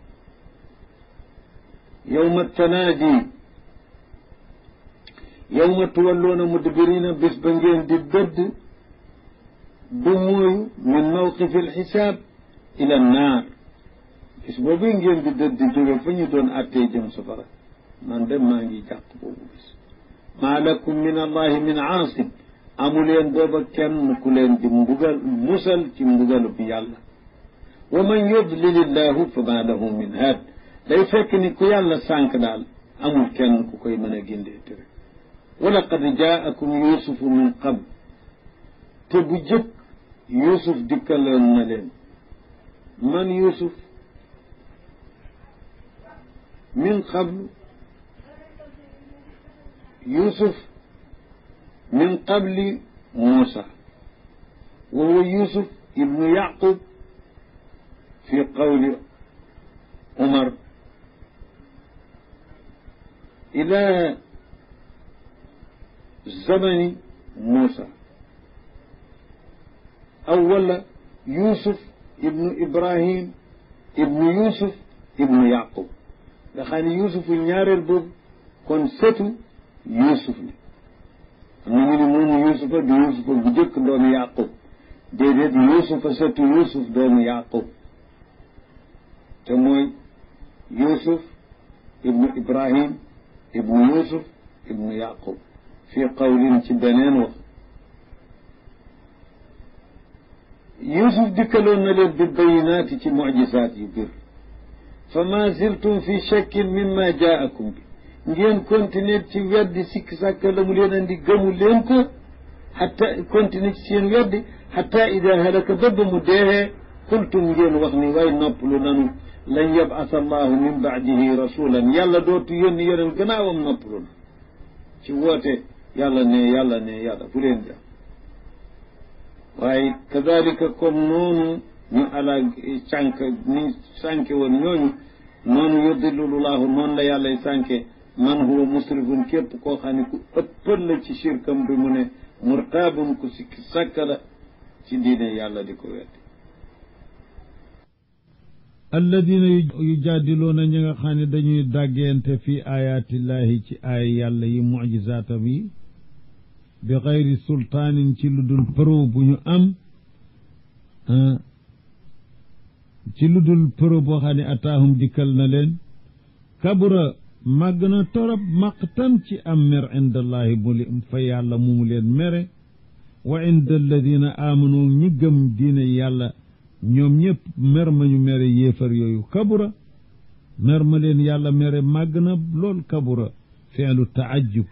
yowma tanaadi yowma tuwalluuna mudbirina bis ba ngeen di dëdd du mooyu min mawqifi alxisaab ila annaar bis boobu ngeen di dëdd jóge fa ñu doon attee jëm safara man de maa ngi jàpp boobu bis maa lakum min allahi min aasim amuleen booba kenn ku leen di mbugal musal ci mbugalu bi yàlla wa man yudlil illahu fa ma lahu min haad day fekk ni ku yàlla sànq daal amul kenn ku koy mën a gindee tere wa laqad jaakum yusufu min qabl te bu jëkk yusuf dikkaloon na leen man yusuf min qabl yusuf min qabli muusa wa huwa yusuf ibnu yaqub fi qawli umar ila zamani muusa aw wala yusuf ibnu ibrahim ibnu yusuf ibnu yaqub nga xam ne yusufu ñaareel boobu kon sëtu yusuf la am na ñu ne moomu yusufa du yusufa bu jëkk doomu yaqub déedéet yusufa sëtu yusuf doomu yaqub te mooy yusuf ibnu ibrahim ibnu yusuf ibnu yaqub fii qawlin ci beneen wax yusuf dikkaloon na leen bi bayinaati ci mucjisaat yu bir fa ma ziltum fi shakkin mimma jaakum bi ngeen continuer ci weddi sikk sàkk la mu leen andi gëmu leen ko xatta continuer ci seen weddi xatta ida halaka ba ba mu deexee qultum ngeen wax ni way noppalu nanu lan yabasa allahu min baadihi rasulan yàlla dootu yónni yeneen gannaawam noppalu na ci woote yàlla ne yàlla ne yàlla bu leen jàpp waaye kadalika comme noonu ñu ala sànk ni sànke woon ñooñu noonu yuddilullahu noonu la yàlla sànke man huwa musrifun képp koo xam ne ku ëppal la ci shirkam bi mu ne murtaabun ku sikki sàkka la ci diine yàlla di ko weddi alladina yujaadiluuna ñi nga xam ne dañuy dàggeente fi ayaatillahi ci aaya yàlla yi mujizaatam yi bi xayri sultaanin ci lu dul preuve bu ñu am ci lu dul preuve boo xam ne ataahum dikkal na leen kabura màgg na torop maqtan ci am mer indallahi bu li fa yàlla mu mu leen mere wa inda alladina amanu ñi gëm diine yàlla ñoom ñëpp mer ma ñu mere yéefar yooyu kabura mer ma leen yàlla mere màgg na lool kabura fi'lu taajub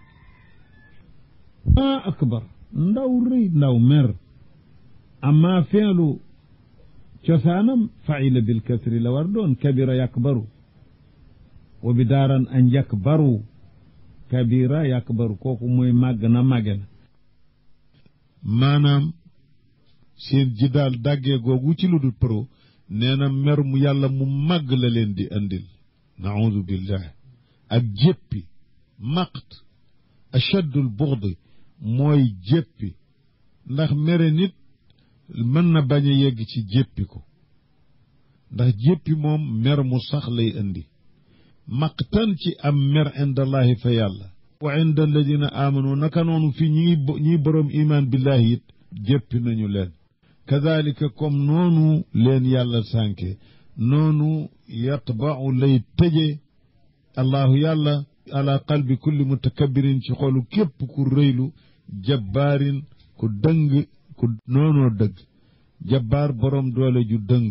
ah akbar ndaw rëy ndaw mer amma fi'lu cosaanam faila bil kasri la war doon kabira yakbaru wa bi daaran an yakbaru kabira yakbaru kooku mooy màgg na màgge na maanaam seen ji daal dàggee googu ci lu dul pro nee na mer mu yàlla mu màgg la leen di andil naudu billah ak jéppi maqt achaddul buxdi mooy jéppi ndax mere nit mën na bañ a yegg ci jéppi ko ndax jéppi moom mer mu sax lay indi maqtan ci am mer indallahi fa yàlla wa inda alladina amanu naka noonu fii ñi ñiy boroom iman billahi it jéppi nañu leen kadalika comme noonu leen yàlla sànke noonu yatba'u lay tëje allahu yàlla ala qalbi kulli mutakabirin ci xolu képp ku rëylu jabbaarin ku dëng ku noonoo dëgg jabbaar boroom doole ju dëng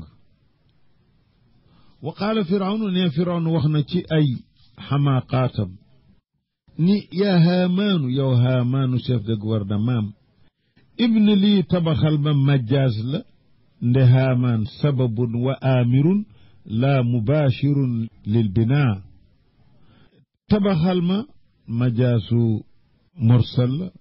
wa qaala firawnu ne firawnu wax na ci ay xamaaqaatam ni yaa haamaanu yow haamaanu chef de gouvernement ibn lii tabaxal ma majjaaz la nde haamaan sababun wa aamirun laa mubaashirun lil binaa tabaxal ma majaasu mursal la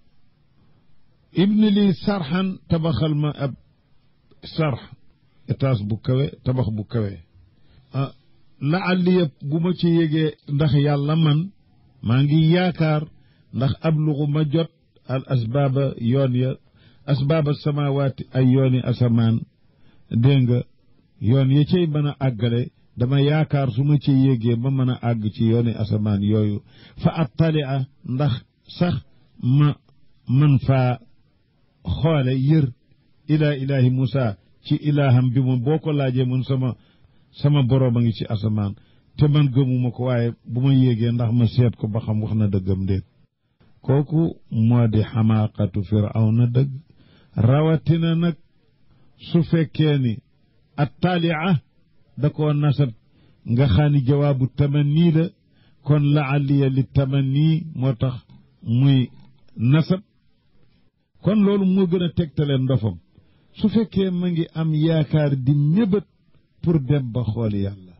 ibn lii sarxan tabaxal ma ab sarx étage bu kawe tabax bu kawe ah laalli yëpp bu ma ci yégee ndax yàlla man maa ngi yaakaar ndax ablugu ma jot al asbaaba yoon ya asbaaba samawaati ay yooni asamaan dégg nga yoon ya cay mën a àggale dama yaakaar su ma ci yégee ba mën a àgg ci yooni asamaan yooyu fa attali a ndax sax ma mën faa xoole yër ilaa ilaahi Muusa ci ilaaham bi moom boo ko laajee mun sama sama boroom a ngi ci asamaan te man gëmuma ko waaye bu ma yéegee ndax ma seet ko ba xam wax na dëggam déet kooku moo di xamaaqatu firawna dëgg rawatina nag su fekkee ni attaalia da koo nasab nga xam ni jawaabu tamanni la kon laaliya li tamanni moo tax muy nasab kon loolu moo gën a tegtale ndofam su fekkee ma ngi am yaakaar di mébét pour dem ba xool yàlla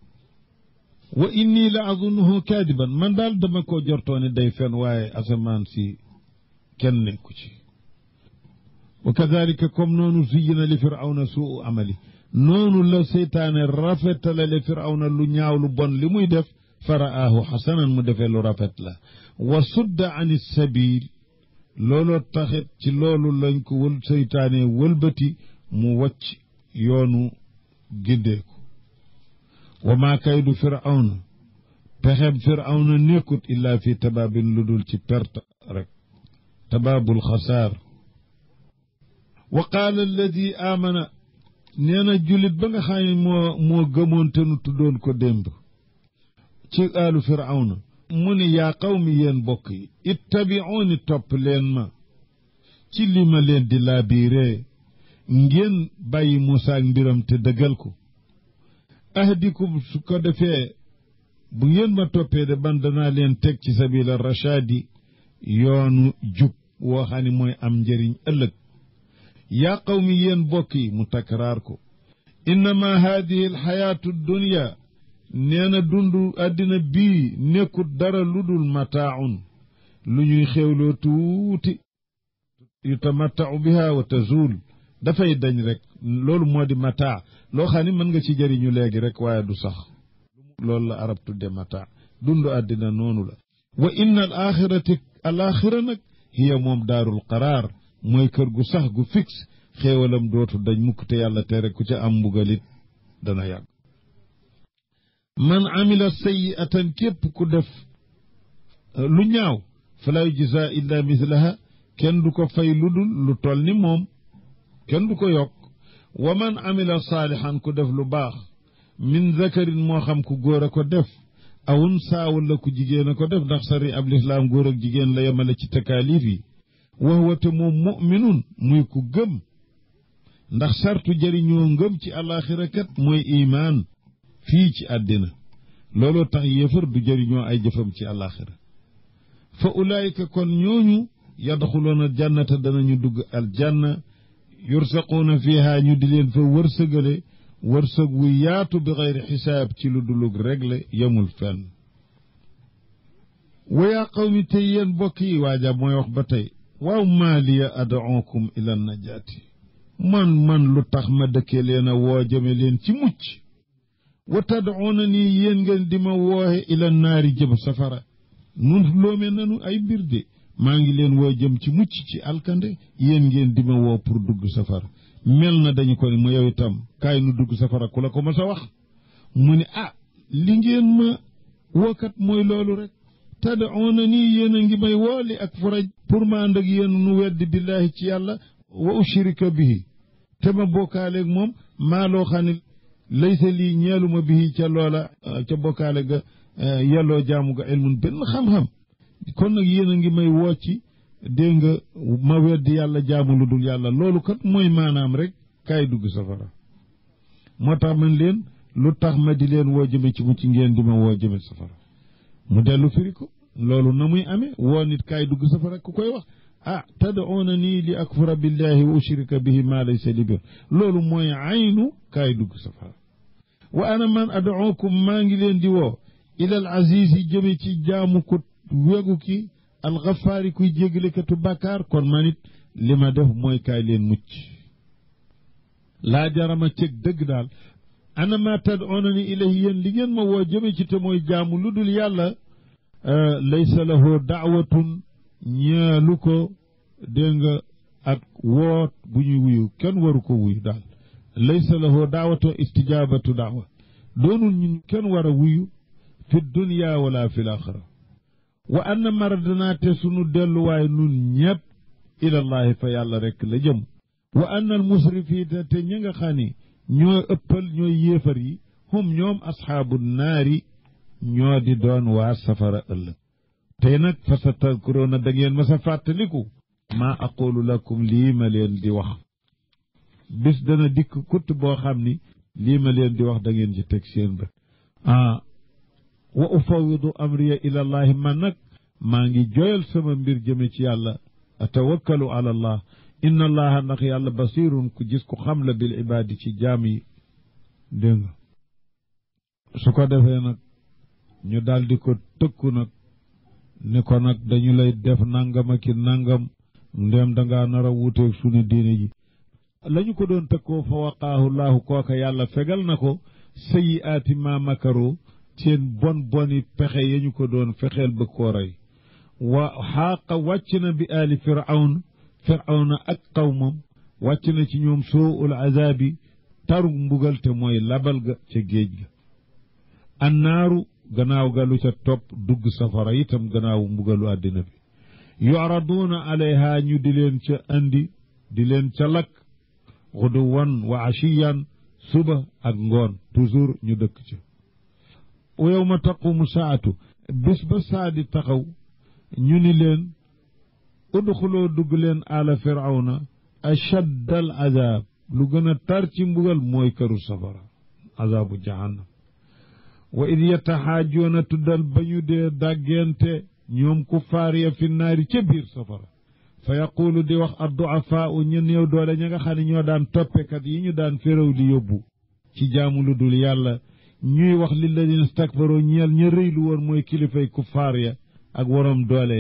wa inni la azunnuhu kaadiban man daal dama ko jortoone day fen waaye asamaan si kenn nekku ci wa kadalika comme noonu zuyina li firawna suu amali noonu la seytaane rafetalale firawna lu ñaaw lu bon li muy def faraahu xasanan mu defee lu rafet la wa sudda an sabil looloo taxit ci loolu lañ ko wël seytaane wëlbati mu wacc yoonu gindeeku wa maa kaydu firawna pexeb firawna nekkut illaa fi tabaabin lu dul ci perte rek tabaabul xasaar wa qaala alladi aamana nee na jullit ba nga xam ne moo moo gëmoon te nu tuddoon ko démb ci aalu firawna mu ni yaa qawmi yéen bokk yi ittabi'uuni topp leen ma ci li ma leen di laabiiree ngeen bàyyi Muusaa ak mbiram te dëggal ko ahdikum su ko defee bu ngeen ma toppee de ban danaa leen teg ci sabila rachadi yoonu jub woo xam ne mooy am njëriñ ëllëg yaa qawmi yéen bokk yi mu takraar ko innama haadihi alxayaatu dunya nee na dund àddina bii nekkut dara lu dul mataaun lu ñuy xéewloo tuuti yutamattau biha wa tazul dafay dañ rek loolu moo di mataa loo xam ni mën nga ci jëriñu léegi rek waaye du sax loolu la arab tudde mataa dundu àddina noonu la wa inna al axirati al axira nag hiya moom daarul qaraar mooy kër gu sax gu fixe xéewalam dootu dañ mukk te yàlla tere ku ca am mbugalit dana yàgg man amila sayi'atan képp ku def lu ñaaw fala yujza illa mislaha kenn du ko fay lu dul lu toll ni moom kenn du ko yokk wa man amila saalihan ku def lu baax min zakarin moo xam ku góor a ko def awun saa wala ku jigéen a ko def ndax sari ab lislaam góor ak jigéen la yemale ci takaalif yi wax wate moom muminun muy ku gëm ndax sartu jëriñoo ngëm ci àllaaxira kat mooy imaan fii ci àddina looloo tax yéefar du jëriñoo ay jëfam ci àllaaxira fa ulaayika kon ñooñu yadxuloona jannata danañu dugg aljanna yursaquuna fiha ñu di leen fa wërsëgale wërsëg wu yaatu bi xayri xisaab ci lu dulug regle yemul fenn wayaa qawmi tey yéen bokk yi waaja mooy wax ba tey waaw maaliya ad'ukum ila najaati man man lu tax ma dëkkee leen a woo jëme leen ci mucc wa tad'uuna nii yéen ngeen di ma wooxe ila naari jëm safara nun loome nanu ay mbir de maa ngi leen woo jëm ci mucc ci alkande yéen ngeen di ma woo pour dugg safara mel na dañu ko ni mu yow itam kaay nu dugg safara ku la ko ma sa wax mu ne ah li ngeen ma wookat mooy loolu rek tad'uuna nii yéen a ngi may wooli ak faraj pour ma ànd ak yéen nu weddi billaahi ci yàlla wa ushrika bihi te ma bokkaaleeg moom maa loo xam ne laysa lii ñeeluma bihi ca loola ca bokkaale ga yelloo jaamu ga ilmun benn xam-xam kon nag yéen a ngi may woo ci dégg nga ma weddi yàlla jaamu lu dul yàlla loolu kat mooy maanaam rek kaay dugg safara moo tax man leen lu tax ma di leen woo jëme ci mucc ngeen di ma woo jëme safara mu dellu firi ko loolu na muy amee woo nit kaay dugg safara ku koy wax ah tad'uuna nii li akfura billahi wa ushrika bihi ma laysa li bir loolu mooy aynu kaay dugg safara wa ana man ad'ukum maa ngi leen di woo ilal aziz yi jëme ci jaamu ko wegu ki alxafaari kuy jéggalekatu bàkkaar kon man it li ma def mooy kaay leen mucc laa jarama cëg dëgg daal ana ma tad'uunani ilayhi yéen li ngeen ma woo jëme ci te mooy jaamu lu dul yàlla laysa lahu daawatun ñeelu ko dégg nga ak woot bu ñuy wuyu kenn waru ko wuyu daal laysa lahu daawatu istijaabatu daawa doonul ñun kenn war a wuyu fi dunya wala fi laaxira wa anna maradanaa te sunu delluwaay nun ñépp ilallahi fa yàlla rekk la jëm wa anna al musrifiina te ñi nga xam ni ñoo ëppal ñooy yéefar yi hum ñoom asxaabu naari ñoo di doon waa safara ëllëg tey nag fa sa tadkuroona da ngeen ma sa fàttaliku maa aqulu lakum lii ma leen di wax bis dana dikk kutt boo xam ni lii ma leen di wax da ngeen ci teg seen bët ah wa ufawidu amriya ilallahi man nag maa ngi joyal sama mbir jëme ci yàlla atawakkalu ala allah inna allaha ndax yàlla basirun ku gis ku xam la bil ibaadi ci jaam yi dégg nga su ko defee nag ñu daldi ko tëkku nag ni ko nag dañu lay def nangam ak i nangam ndéem dangaa nar a wuuteeg sunu diine ji lañu ko doon tëkkoo fa waqaahu laahu kooka yàlla fegal na ko sayi aati ma makaro seen bon boni pexe ya ñu ko doon fexeel ba koo rey wa xaaqa wàcc na bi aali firawn firawna ak qawmam wàcc na ci ñoom sooul azaabi taru mbugal te mooy labal ga ca géej ga annaaru gannaaw ga lu ca topp dugg safara itam gannaaw mbugalu àddina bi yu'raduuna alayha ñu di leen ca andi di leen ca lakk xuduwan wa ashiyan suba ak ngoon toujours ñu dëkk ca wa yawma taqumu saatu bis ba saa di taxaw ñu ni leen udxuloo dugg leen ala firawna ashadd al azab lu gën a tar ci mbugal mooy këru safara azabu jahannam wa id yataxaajoona tuddal ba ñu dee dàggente ñoom kuffaar ya fi naari ca biir safara fa yaquulu di wax adduafaau ña néew doole ña nga xam ne ñoo daan toppekat yi ñu daan féréw di yóbbu ci jaamu lu dul yàlla ñuy wax lilladina stakbaroo ñeel ña rëylu woon mooy kilifay kuffaar ya ak waroom doole ya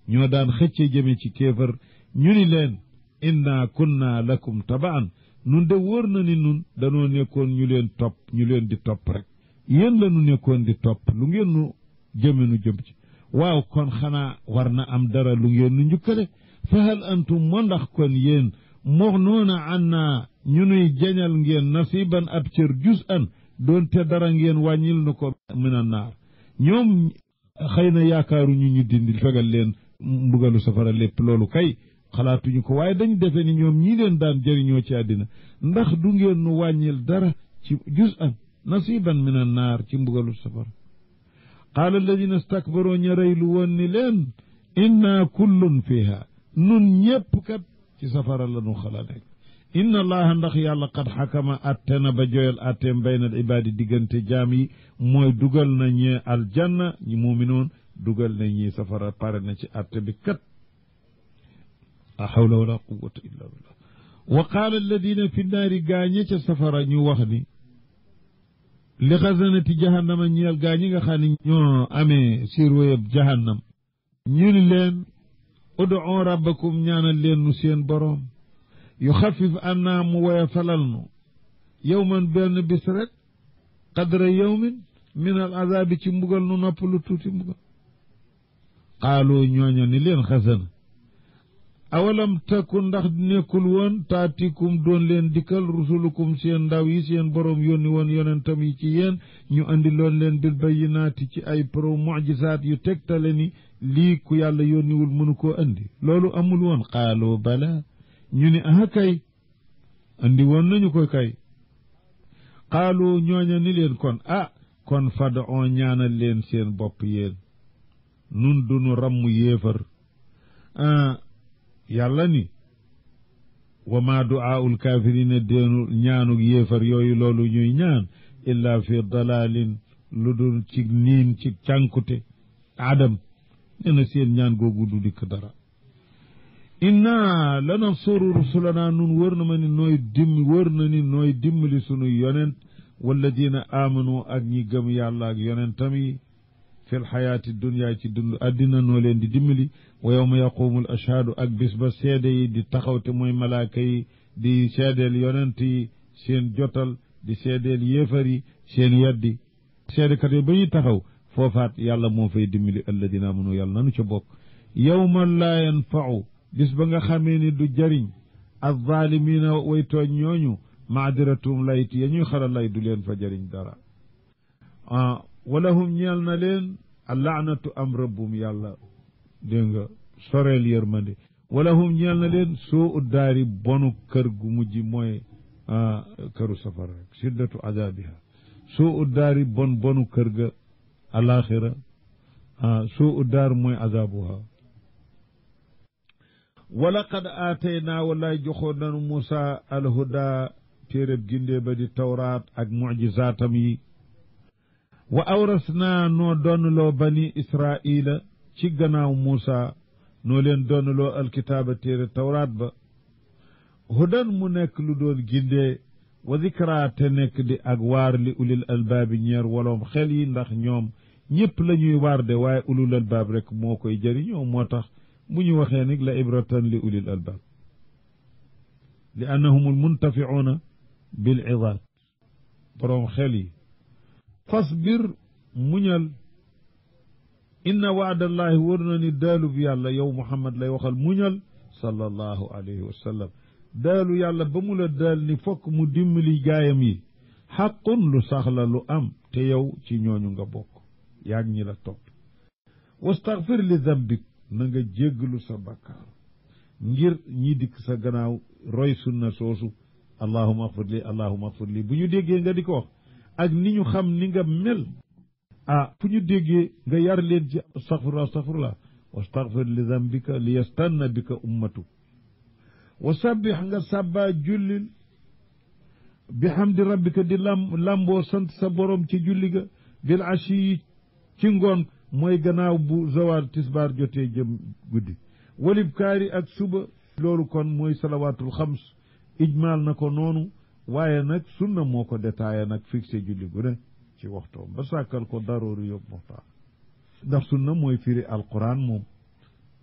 ñoo daan xëcce jëme ci kéefar ñu ni leen inna kunna lakum tabaan nun de wóor na ni nun danoo nekkoon ñu leen topp ñu leen di topp rek yéen la nu nekkoon di topp lu ngeen nu jëme nu jëm ci waaw kon xanaa war na am dara lu ngeen nu njukkale fa hal antum moo ndax kon yéen mox noona an naa ñu nuy jañal ngeen nasiban ab cër jus an doonte dara ngeen wàññil nu ko min a naar ñoom xëy na yaakaaruñu ñu dindi fegal leen mbugalu safara lépp loolu kay xalaatuñu ko waaye dañu defe ni ñoom ñii leen daan jëriñoo ci àddina ndax du ngeen nu wàññil dara ci jus an nasiban min a naar ci mbugalu safara qaala alladina stakbaroo ña rëylu woon ni leen inna kullun fiha nun ñépp kat ci safara la nu xala nekk inna allaha ndax yàlla qad xakama atte na ba joyal atteem bayna al ibaadi diggante jaam yi mooy dugal na ñee aljanna ñi muuminoon dugal na ñi safara pare na ci atte bi kat la hawla wala quwata illa billah wa qaala alladina fi nnaari gaañe ca safara ñu wax ni li xasanati jahannama ñeel gaa ñi nga xam ne ñoo amee sirwéyab jahannam ñu ni leen ud'u rabbakum ñaanal leen nu seen boroom yu xafif annaa mu woya falal nu yowman benn bis rek qadra yowmin min al azabi ci mbugal nu nopp lu tuuti mbugal qaaloo ñooña ni leen xasana awalam takun ndax nekkul woon taatikum doon leen dikkal rusulukum seen ndaw yi seen boroom yónni woon yonentam yi ci yéen ñu andi loon leen bil bayyinaati ci ay pro mujisaat yu tegtale ni lii ku yàlla yónniwul mënu koo andi loolu amul woon qaaloo bala ñu ni aha kay andi woon nañu ko kay qaaloo ñooña ni leen kon ah kon fada on ñaanal leen seen bopp yéen nun dunu ramm yéefar yàlla ni wa ma du'aa'ul kaafirina déenu ñaanug yéefar yooyu loolu ñuy ñaan illa fi dalalin lu dul ci niin ci cànkute adam nee na seen ñaan googu du dikk dara inna lanansuru rusulana nun wër na ma ni nooy dimmi wër na ni nooy dimmali sunu yonent walladina amanu ak ñi gëm yàlla ak yonentam yi fi lxayaati dunya ci dund addina noo leen di dimbali wa yowma yaqumu l ashhaadu ak bis ba seede yi di taxaw te mooy malaaka yi di seedeel yonent yi seen jotal di seedeel yéefar yi seen yaddi seedekat yi ba ñuy taxaw foofaat yàlla moo fay dimbali alladina amanu yàlla nanu ca bokk yowma laa yanfau bis ba nga xamee ni du jariñ alzaalimina way tooñ ñooñu maadiratum layt ya ñuy xara lay du leen fa jariñ dara walahum ñeel na leen allaanatu am rëbbum yàlla dégg nga soreel yërmande walahum ñeel na leen soo uddaari bonu kër gu mujj mooy këru safara rek siddatu azabiha soo uddaari bon bonu kër ga alaxira soo uddaar mooy azabuha wala qad aataynaa wallaay joxoon nanu Muusa alhuda téeréb gindee ba di tawraat ak mujizaatam yi wa awrasnaa noo donnloo bani israila ci gannaaw Muusa noo leen donnloo alkitaaba téere tawraat ba hudan mu nekk lu doon gindee wa zikra te nekk di ak waar li ulil albaabi ñeer woloom xel yi ndax ñoom ñëpp la ñuy waar de waaye ulul albaab rek moo koy jëriñoo moo tax bu ñu waxee nag la ibratan li ulil albaab li annahum almuntaficuuna bil idaat boroom xel yi fasbir muñal inna waadallahi wër na ni daalub yàlla yow muhammad lay waxal muñal sallallahu alayhi wa sallam daalu yàlla ba mu la daal ni fokk mu dimbali gaayam yi xaqun lu sax la lu am te yow ci ñooñu nga bokk yaag ñi la topp wastaghfir li dambik na nga jégglu sa bakkaar ngir ñi dikk sa gannaaw roy sunna soosu allahuma axfir li allahuma axfir li bu ñu déggee nga di ko wax ak ni ñu xam ni nga mel ah fu ñu déggee nga yar leen ci astaghfirullah astaghfirullah wastaghfir li dambika li yastanna bika ummatu wa sabbix nga sàbbaa jullil bi hamdi rabbika di lam lamboo sant sa borom ci julli ga bil ashi yi ci ngoon mooy gannaaw bu zawal tisbaar jotee jëm guddi walib kaari ak suba loolu kon mooy salawaatul xams ijmaal na ko noonu waaye nag sunna moo ko détaillé nag fixé julli gu ne ci waxtoom ba sàkkal ko daroori yóbbu muxtaar ndax sunna mooy firi alquran moom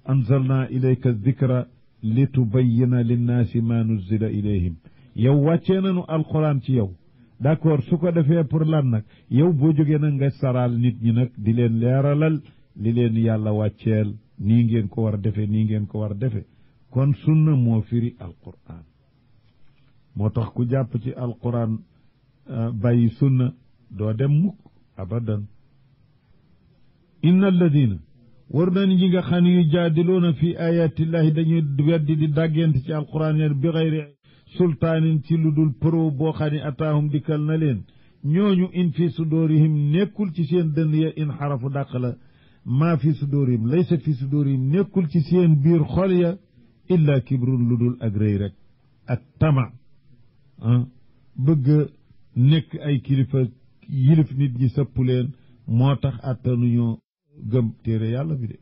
anzalna ilayka dikra li tubayina linnaasi ma nuzila ilayhim yow wàccee nañu alquran ci yow d'accord su ko defee pour lan nag yow boo jógee nag nga saraal nit ñi nag di leen leeralal li leen yàlla wàcceel nii ngeen ko war a defee nii ngeen ko war a defee kon sunna moo firi alquran moo tax ku jàpp ci alquran bàyyi sunna doo dem mukk abadan inna alladina war nañ ñi nga xam ne yu jaadiluuna fi ayatillahi dañuy weddi di dàggante ci alquran yeen bi xayri sultaanin ci lu dul pro boo xam ne ataahum dikkal na leen ñooñu in fi sudóorihim nekkul ci seen dënn ya in xarafu dàq la maa fi sudóorihim laysa fi sudóorihim nekkul ci seen biir xol ya illa kibrun lu dul ak rëy rek ak tama ah bëgg nekk ay kilifa yilif nit ñi sëpp leen moo tax attanuñoo gëm téere yàlla bi de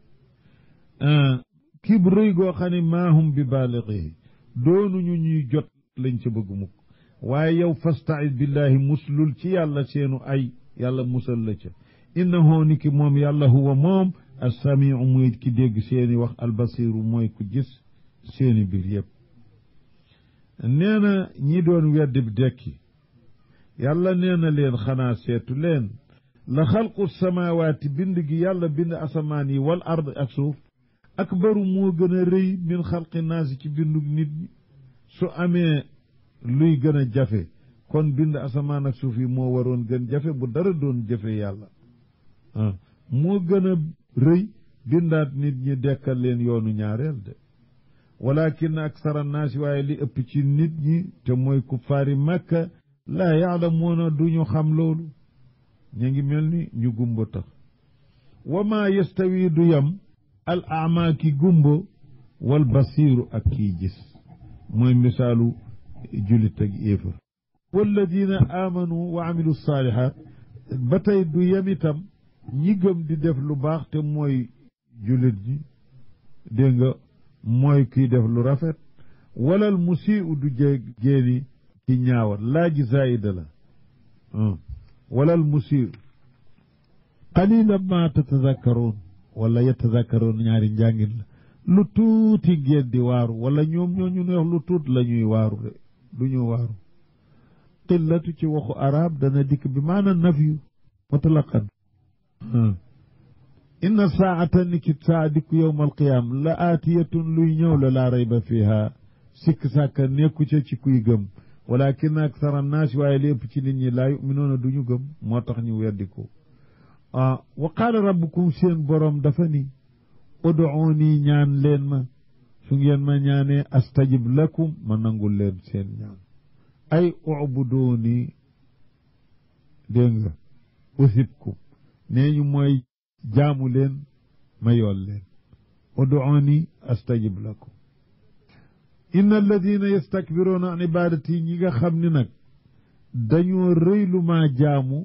kib rëy goo xam ne maahum bi baalixihi doonuñu ñuy jot lañ ca bëgg mukk waaye yow fastaid billahi muslul ci yàlla seenu ay yàlla musal la ca innahu ni ki moom yàlla huwa moom assamiu muy ki dégg seeni wax albasiru mooy ku gis seeni biir yépp nee na ñi doon weddi dekki yàlla nee na leen xanaa seetu leen la xalqu samawaati bind gi yàlla bind asamaan yi wal ard ak suuf akbaru moo gën a rëy min xalqi naasi ci bindu nit ñi su amee luy gën a jafe kon bind asamaan ak suuf yi moo waroon gën jafe bu dara doon jafe yàlla ah moo gën a rëy bindaat nit ñi dekkal leen yoonu ñaareel de walakin aksara naasi waaye li ëpp ci nit ñi te mooy kuffaari makka laa yaalamuuna duñu xam loolu ñu ngi mel ni ñu gumba tax wa maa yastawi du yam al ama ki gumba wal basiiru ak kii gis mooy misaalu julit ak éefar walladina amanu wa amilu saalihaat ba tey du yem itam ñi gëm di def lu baax te mooy julit ñi dégg nga mooy kiy def lu rafet walal musii'u du jé géeni ki ñaawal laaji zaida la walal musii'u qalilan ma tatazakkaroon wala yatazakkaroon ñaari njàngin la lu tuuti ngeen di waaru wala ñoom ñoo ñu neex lu tuut la ñuy waaru de du ñu waaru qillatu ci waxu arab dana dikk bi maana nafyu mutlaqan inna saata ni ki saa dikku yowma alqiyaama la aatiyatun luy ñëw la laa rayba fiha sikk sàkka nekku ca ci kuy gëm walakin aksara annaasi waaye li ëpp ci nit ñi laa yuminoona du ñu gëm moo tax ñu weddi ko ah wa qaala rabbukum seen boroom dafa ni uduuni ñaan leen ma su ngeen ma ñaanee astajib lakum ma nangul leen seen ñaan ay ubuduuni dégg nga usibkum nee ñu mooy jaamu leen ma yool leen uduuni astajib lakum inna alladina yastakbiruuna an ibadati ñi nga xam ni nag dañoo rëy lu maa jaamu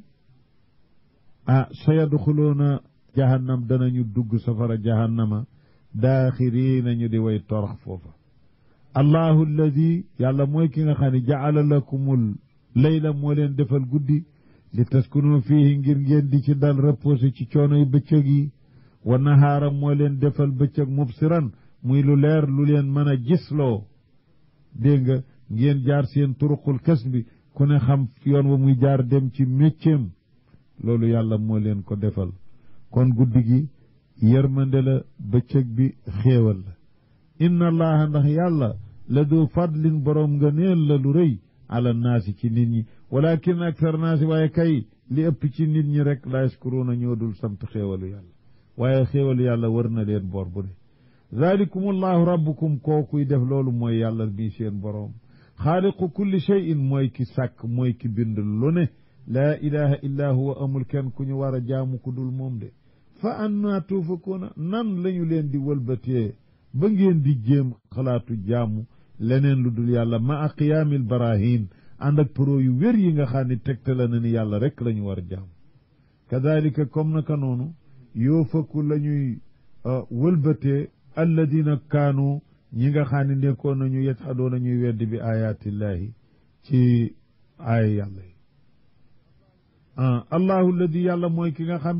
ah sayadxuluuna jahannam danañu dugg safara jahannama daaxiriina ñu di way torox foofa allahu alladi yàlla mooy ki nga xam ne jaala lakumul layla moo leen defal guddi li taskunu fiihi ngir ngeen di ci dal reposé ci coonoy bëccëg yi wa nahaara moo leen defal bëccëg mubsiran muy lu leer lu leen mën a gisloo dégg nga ngeen jaar seen turuqul kas bi ku ne xam yoon wa muy jaar dem ci mécceem loolu yàlla moo leen ko defal kon guddi gi yërmande la bëccëg bi xéewal la inna allaha ndax yàlla la du fadlin boroom nga neel la lu rëy ala naasi ci nit ñi walakin aktar naasi waaye kay li ëpp ci nit ñi rek la yaskuruuna ñoo dul sant xéewalu yàlla waaye xéewalu yàlla wër na leen bor bu ne zalikum allahu rabbukum kookuy def loolu mooy yàlla bii seen boroom xaaliqu kulli cheyin mooy ki sàkk mooy ki bind lu ne laa ilaha illa huwa amul kenn ku ñu war a jaamu ku dul moom de fa anna tuufakuuna nan lañu leen di wëlbatee ba ngeen di jéem xalaatu jaamu leneen lu dul yàlla ma a qiyaamil barahin ànd ak pro yu wér yi nga xam ne tegtale na ni yàlla rek la ñu war a jaamu kadalika comme naka noonu yoo fakku la ñuy wëlbatee alladina kaanu ñi nga xam ne nekkoon nañu yajhadoona ñuy weddi bi ayatillahi ci aaya yàlla yi ah allahu alladi yàlla mooy ki nga xam ne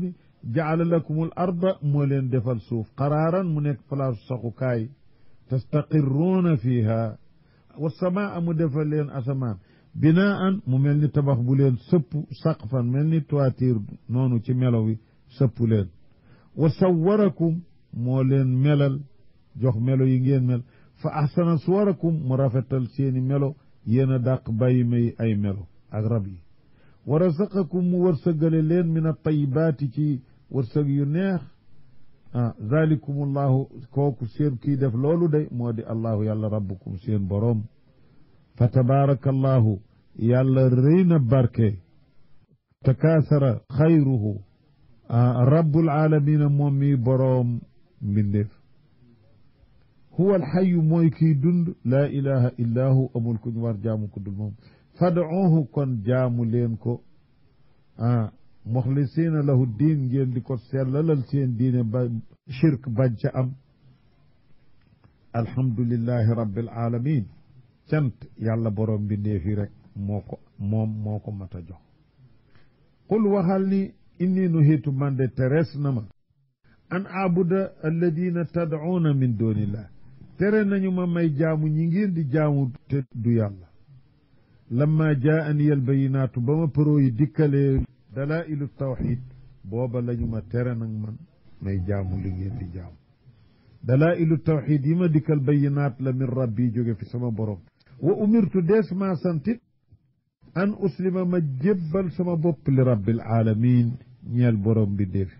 jaala lakumul arda moo leen defal suuf qaraaran mu nekk place saxukaay tastaqirruuna fiha wa samaa mu defal leen asamaan binaan mu mel ni tabax bu leen sëpp saqfan mel ni toiture noonu ci melo wi sëpp leen wa sawwarakum moo leen melal jox melo yi ngeen mel fa ahsana suwarakum mu rafetal seeni melo yéen a dàq bàyyi may ay melo ak rab yi wa razaqakum mu wërsëgale leen min at-tayyibaati ci wërsëg yu neex ah zalikumullahu kooku seen kii def loolu day moo di allahu yàlla rabbukum seen boroom fa tabaarakallahu yàlla rëy na barke takaasara xayruhu rabbul aalamiina moom mi boroom mbindeef huwa alxayu mooy kii dund laa ilaha illa hu amul ku ñu war jaamu ku dul moom fad'uuhu kon jaamu leen ko ah muxlisiina lahu diin ngeen di ko sellalal seen diine ba shirk bañ ca am alhamdulillahi rabbil alamin cant yàlla borom mbindeef yi rek moo ko moom moo ko mat a jox qul waxal ni inni nuhitu man de terees na ma an abuda alladina tad'uuna min dunillah tere nañu ma may jaamu ñi ngeen di jaamu te du yàlla lamma jaani al bayinaatu ba ma përoo yi dikkalee dalailu tawxid booba lañu ma tere nag man may jaamu li ngeen di jaamu dalailu tawxid yi ma dikkal bayinaat la min rabbi jóge fi sama borom wa umirtu dees ma santit an uslima ma jébbal sama bopp li rabbil alamin ñeel borom bi defi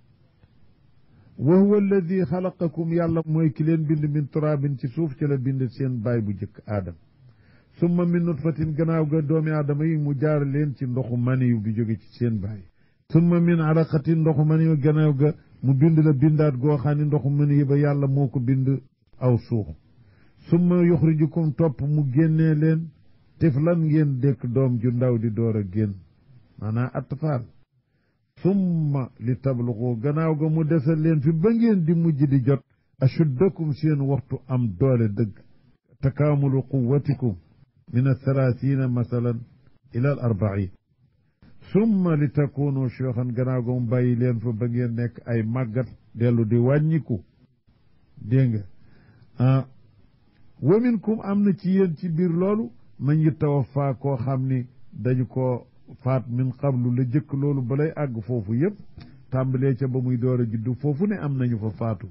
wa huwa alladi xalaqakum yàlla mooy ki leen bind min turaabin ci suuf ci la bind seen baay bu jëkk aadam summa min nutfatin gannaaw ga doomi aadama yi mu jaar leen ci ndoxu maniyu bi jóge ci seen baay summa min alaqatin ndoxu maniyu gannaaw ga mu bind la bindaat goo xam ne ndoxu maniyu ba yàlla moo ko bind aw suux summa yuxrijukum topp mu génnee leen tiflan ngeen dékk doom ju ndaw di door a génn maanaam atfaal summa li tabluxu gannaaw ga mu desal leen fi ba ngeen di mujj di jot ashuddakum seen waxtu am doole dëgg takaamulu quwatikum min athalathina masalan ila al arbain summa li takunu cheikhan gannaaw ga mu bàyyi leen fa ba ngeen nekk ay màggat dellu di wàññiku dégg nga ah wa minkum am na ci yéen ci biir loolu man yi tawaffa koo xam ni dañu ko faat min qablu la jëkk loolu balay àgg foofu yëpp tàmbalee ca ba muy door a juddu foofu ne am nañu fa faatu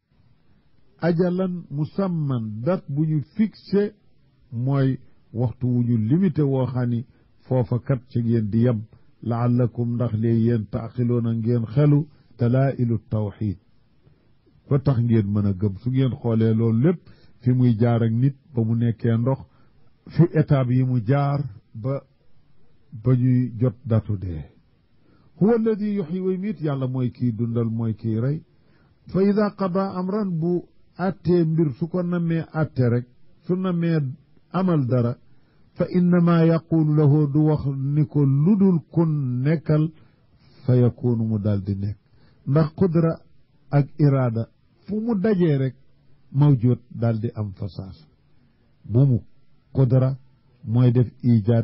ajalan musamman dat bu ñu fixé mooy waxtu wu ñu limité woo xam ni foofa kat ci ngeen di yem laallakum ndax lee yéen taaxiloona ngeen xelu dalailu tawxid ba tax ngeen mën a gëm su ngeen xoolee loolu lépp fi muy jaar ak nit ba mu nekkee ndox fi étape yi mu jaar ba ba ñuy jot datu dee huwa alladi yuxyi wa yumiit yàlla mooy kii dundal mooy kii rey fa ida qada amran bu attee mbir su ko namee atte rek su namee amal dara fa innama yaqulu lahu du wax ni ko ludul kun nekkal fa yakunu mu daal di nekk ndax qudra ak iraada fu mu dajee rek mawjud daal di am fasaas bu mu qudra mooy def ijaad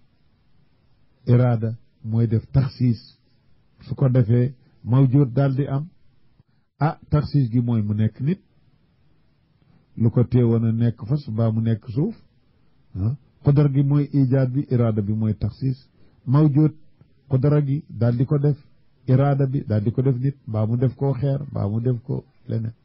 iraada mooy def taxsiis su ko defee mawjud daal di am ah taxsiis gi mooy mu nekk nit lu ko teewoon a nekk fas baa mu nekk suuf ah qudra gi mooy ijaad bi iraada bi mooy taxsiis mawjud qudra gi daal di ko def iraada bi daal di ko def nit baa mu def koo xeer baa mu def ko leneen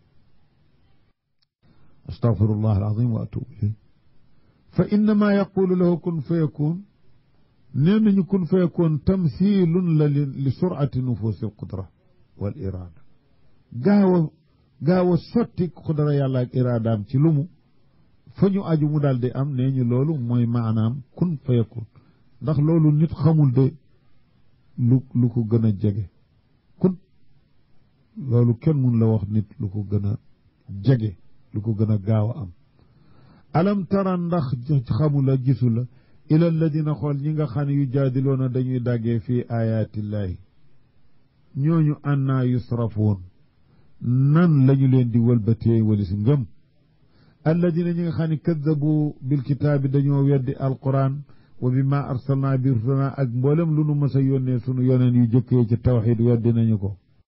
astaghfirullah alazim wa atubu ilayh fa innama yaqulu lahu kun fa yakun nee nañu kun fa yakun tamthilun la li surati nufusi alqudra wal irada gaaw a gaaw a sotti qudra yàlla ak iradaam ci lumu fa ñu aju mu daal di am nee ñu loolu mooy maanaam kun fa yakun ndax loolu nit xamul de lu lu ko gën a jege kun loolu kenn mun la wax nit lu ko gën a jege lu ko gën a gaaw a am alam tara ndax xamula gisu la ila alladina xool ñi nga xam ne yu jaadiloona dañuy daggee fii ayaatillahi ñooñu annaa yusrafoon nan lañu leen di wëlbatee walis ngëm alladina ñi nga xam ne kaddabu bilkitaabi dañoo weddi alquran wa bi ma arsalna bi rusulana ak mboolem lu nu mës a yónnee sunu yoneen yu jëkkee ci tawxid weddi nañu ko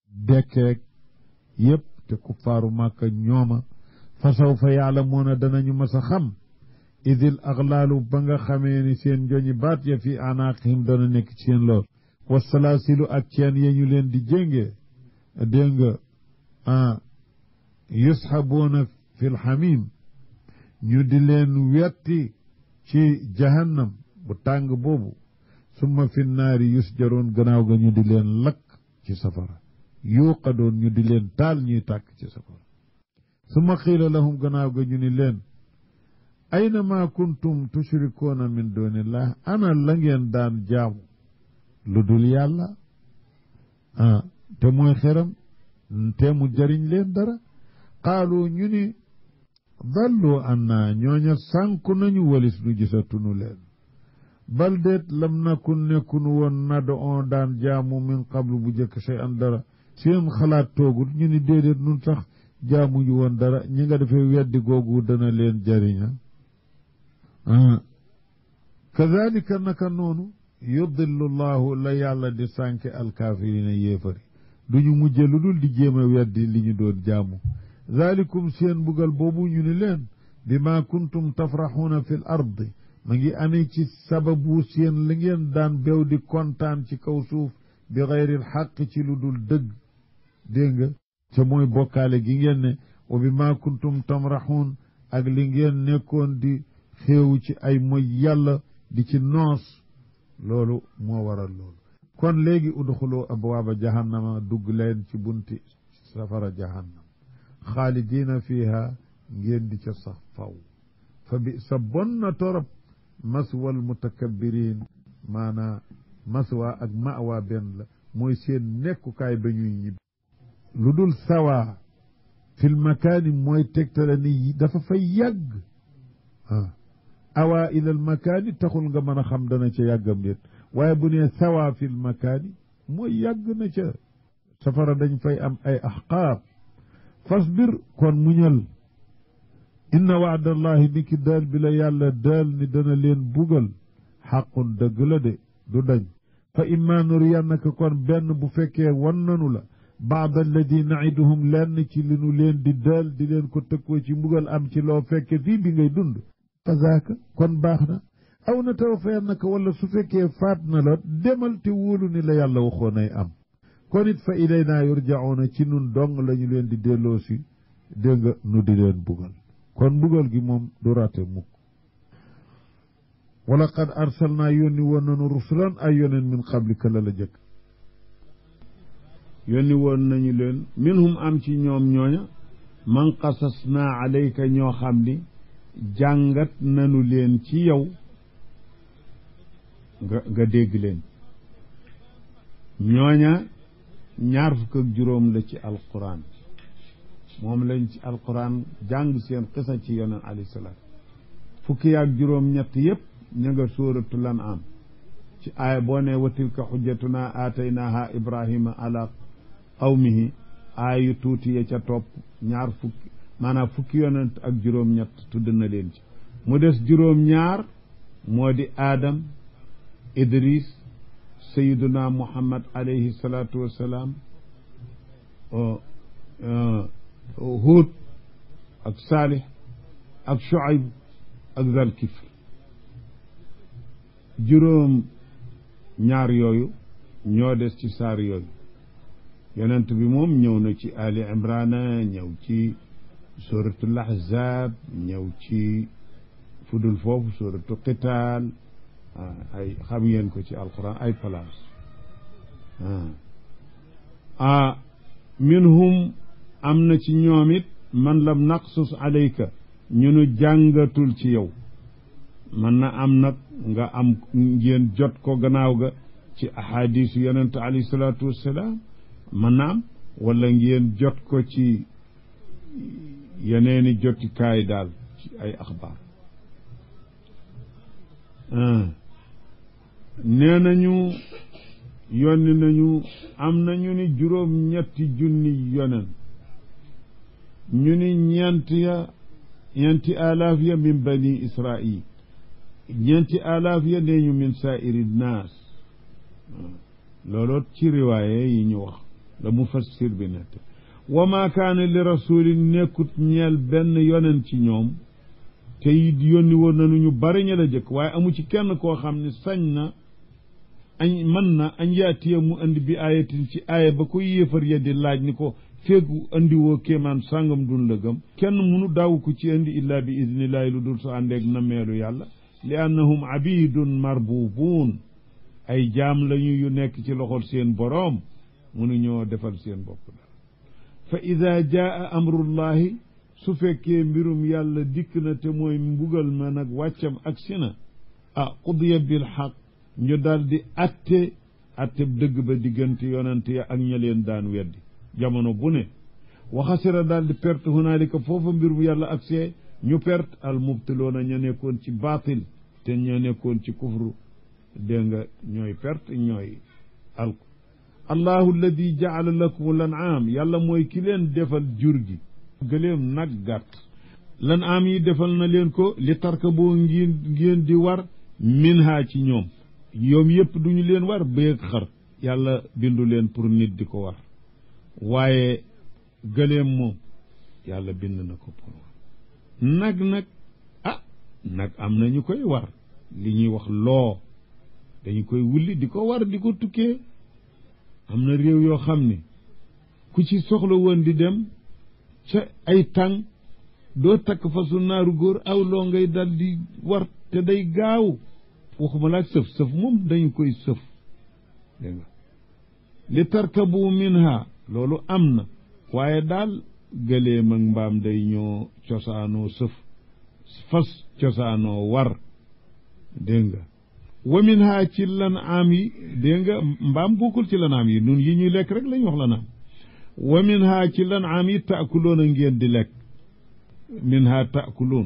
dekkeeg yépp te kuffaaru màkka ñooma fa sawfa yaalamuuna danañu mas a xam idil axlaalu ba nga xamee ni seen njoñi baat ya fi anaaqihim dana nekk ci seen lool wasalaasilu ak ceen ya ñu leen di jéngee dégg nga ah yusxabuuna fi lxamim ñu di leen wetti ci jahannam bu tàng boobu summa fi naari yusjaroon gannaaw ga ñu di leen lakk ci safara yuuqadoon ñu di leen taal ñuy tàkk ci safara summa qiila lahum gannaaw ga ñu ni leen ayna ma kuntum tushrikuuna min dunillah ana la ngeen daan jaamu lu dul yàlla ah te mooy xeram te mu jariñ leen dara qaalu ñu ni dallu anna ñooña sànku nañu walis nu gisatunu leen bal déet lam nakun nekkunu woon nado on daan jaamu min qablu bu jëkk shay an dara seen xalaat toogul ñu ni déedéet nun sax jaamuñu woon dara ñi nga defee weddi googu dana leen jariña kadalika naka noonu yudillu llahu la yàlla di sànke alkaafirina yéefari duñu mujje lu dul di jéem a weddi li ñu doon jaamu zalikum seen mbugal boobu ñu ni leen bi ma kuntum tafraxuuna fi l ardi ma ngi amee ci sababu seen la ngeen daan bew di kontaan ci kaw suuf bi xayril xaq ci lu dul dëgg dégg nga ca mooy bokkaale gi ngeen ne wa bi ma kuntum tamraxuun ak li ngeen nekkoon di xéewu ci ay moy yàlla di ci noos loolu moo waral loolu kon léegi udxulu abwaaba jahannama dugg leen ci bunti safara jahannam xaalidiina fiiha ngeen di ca sax faw fa bi sa bon na torop maswal mutakabbiriin maanaa maswa ak mawa benn la mooy seen nekkukaay ba ñuy ñibbi lu dul sawa fil makaani mooy tegtale ni dafa fay yàgg ah awa ilal makaani taxul nga mën a xam dana ca yàggam déet waaye bu nee sawa fil makaani mooy yàgg na ca safara dañ fay am ay axqaab fasbir kon muñal inna waadallahi ni ki daal bi la yàlla daal ni dana leen bugal xaqun dëgg la de du dañ fa imma nuriyannaka kon benn bu fekkee wan nanu la baad alladi naiduhum lenn ci li nu leen di daal di leen ko tëkkoo ci mbugal am ci loo fekke fii bi ngay dund fa zaaka kon baax na aw na tawaffayannaka wala su fekkee faat na la demal te wóolu ni la yàlla waxoon ay am kon it fa ilaynaa yurjauna ci nun dong la ñu leen di delloo si dégg nga nu di leen bugal kon bugal gi moom du rate mukk wala qad arsalnaa yónni woon nanu rusulan ay yoneen min qablika la la jëkk yónni woon nañu leen minhum am ci ñoom ñooña man qasas naa alayka ñoo xam ni jàngat nanu leen ci yow nga nga dégg leen ñooña ñaar fukk ak juróom la ci alquran moom lañ ci alquran jàng seen xisa ci yonent alayhi salaam fukki ak juróom ñett yépp ña nga sóoratul an'am ci aaya boo ne wa tilka xujjatuna aataynaaha ibrahima ala qawmihi aaya yu tuuti ya ca topp ñaar fukki maanaam fukki yonent ak juróom ñett tudd na leen ci mu des juróom ñaar moo di aadam idris sayiduna muhammad alayhi salaatu wassalaam huud ak saalih ak shuayb ak zalkifl juróom ñaar yooyu ñoo des ci saar yooyu yonent bi moom ñëw na ci ali imrana ñëw ci suratul ahzab ñëw ci fudul foofu suratu qitaal ay xam ngeen ko ci alquran ay place ah minhum am na ci ñoom it man lam naqsus alayka ñu nu jàngatul ci yow man na am nag nga am ngeen jot ko gannaaw ga ci ahadis yonente alayhi salaatu wassalaam man na am wala ngeen jot ko ci yeneeni jotikaay daal ci ay axbaar nee nañu yonni nañu am nañu ni juróom ñetti junni yonen ñu ni ñeent ya ñeenti alaaf ya min bani israil ñeenti alaaf ya nee ñu min saairi naas looloot ci riwaaye yi ñu wax la mufassir bi nett wa maa kaana li rasulin nekkut ñeel benn yonen ci ñoom te it yónni woon nañu ñu bari ña la jëkk waaye amu ci kenn koo xam ne sañ na añ mën na añ yaatiya mu andi bi ayatin ci aaya ba ko yéefar ya di laaj ni ko feegu andiwoo kéemaan sàngam dun la gëm kenn munu daaw ko ci andi illaa bi idnillahi lu dul sa àndeeg nameelu yàlla li annahum abidun marbubuun ay jaam lañu yu nekk ci loxol seen boroom munu ñoo defal seen bopp dara fa ida jaa amrullahi su fekkee mbirum yàlla dikk na te mooy mbugal ma nag wàccam ak si na ah qudiya bil xaq ñu daal di atte atte dëgg ba diggante yonent ya ak ña leen daan weddi jamono bu ne waxasira daal di perte hunaalika foofa mbirum yàlla ak see ñu perte al mubtiloona ña nekkoon ci baatil te ña nekkoon ci kufru dégg nga ñooy perte ñooy alko allahu alladi jaala lakum lan aam yàlla mooy ki leen defal jur gi gëléem nag gàtt lan aam yi defal na leen ko li tarka boo ngeen ngeen di war minha ci ñoom yoom yëpp duñu leen war béeg xar yàlla bindu leen pour nit di ko war waaye gëléem moom yàlla bind na ko pour war nag nag ah nag am na ñu koy war li ñuy wax loo dañu koy wulli di ko war di ko tukkee am na réew yoo xam ne ku ci soxla woon di dem ca ay tàng doo takk fasu naaru góor aw loo ngay dal di war te day gaaw waxuma laak sëf sëf moom dañu koy sëf dégg nga li tarkabu minha loolu am na waaye daal gëléem ak mbaam day ñoo cosaanoo sëf fas cosaanoo war dégg nga wa minha ci lan am yi dégg nga mbaam bokkul ci lan am yi nun yi ñuy lekk rek lañ wax lan am wa minha ci lan am yi taakuloon a ngeen di lekk minha taakuloon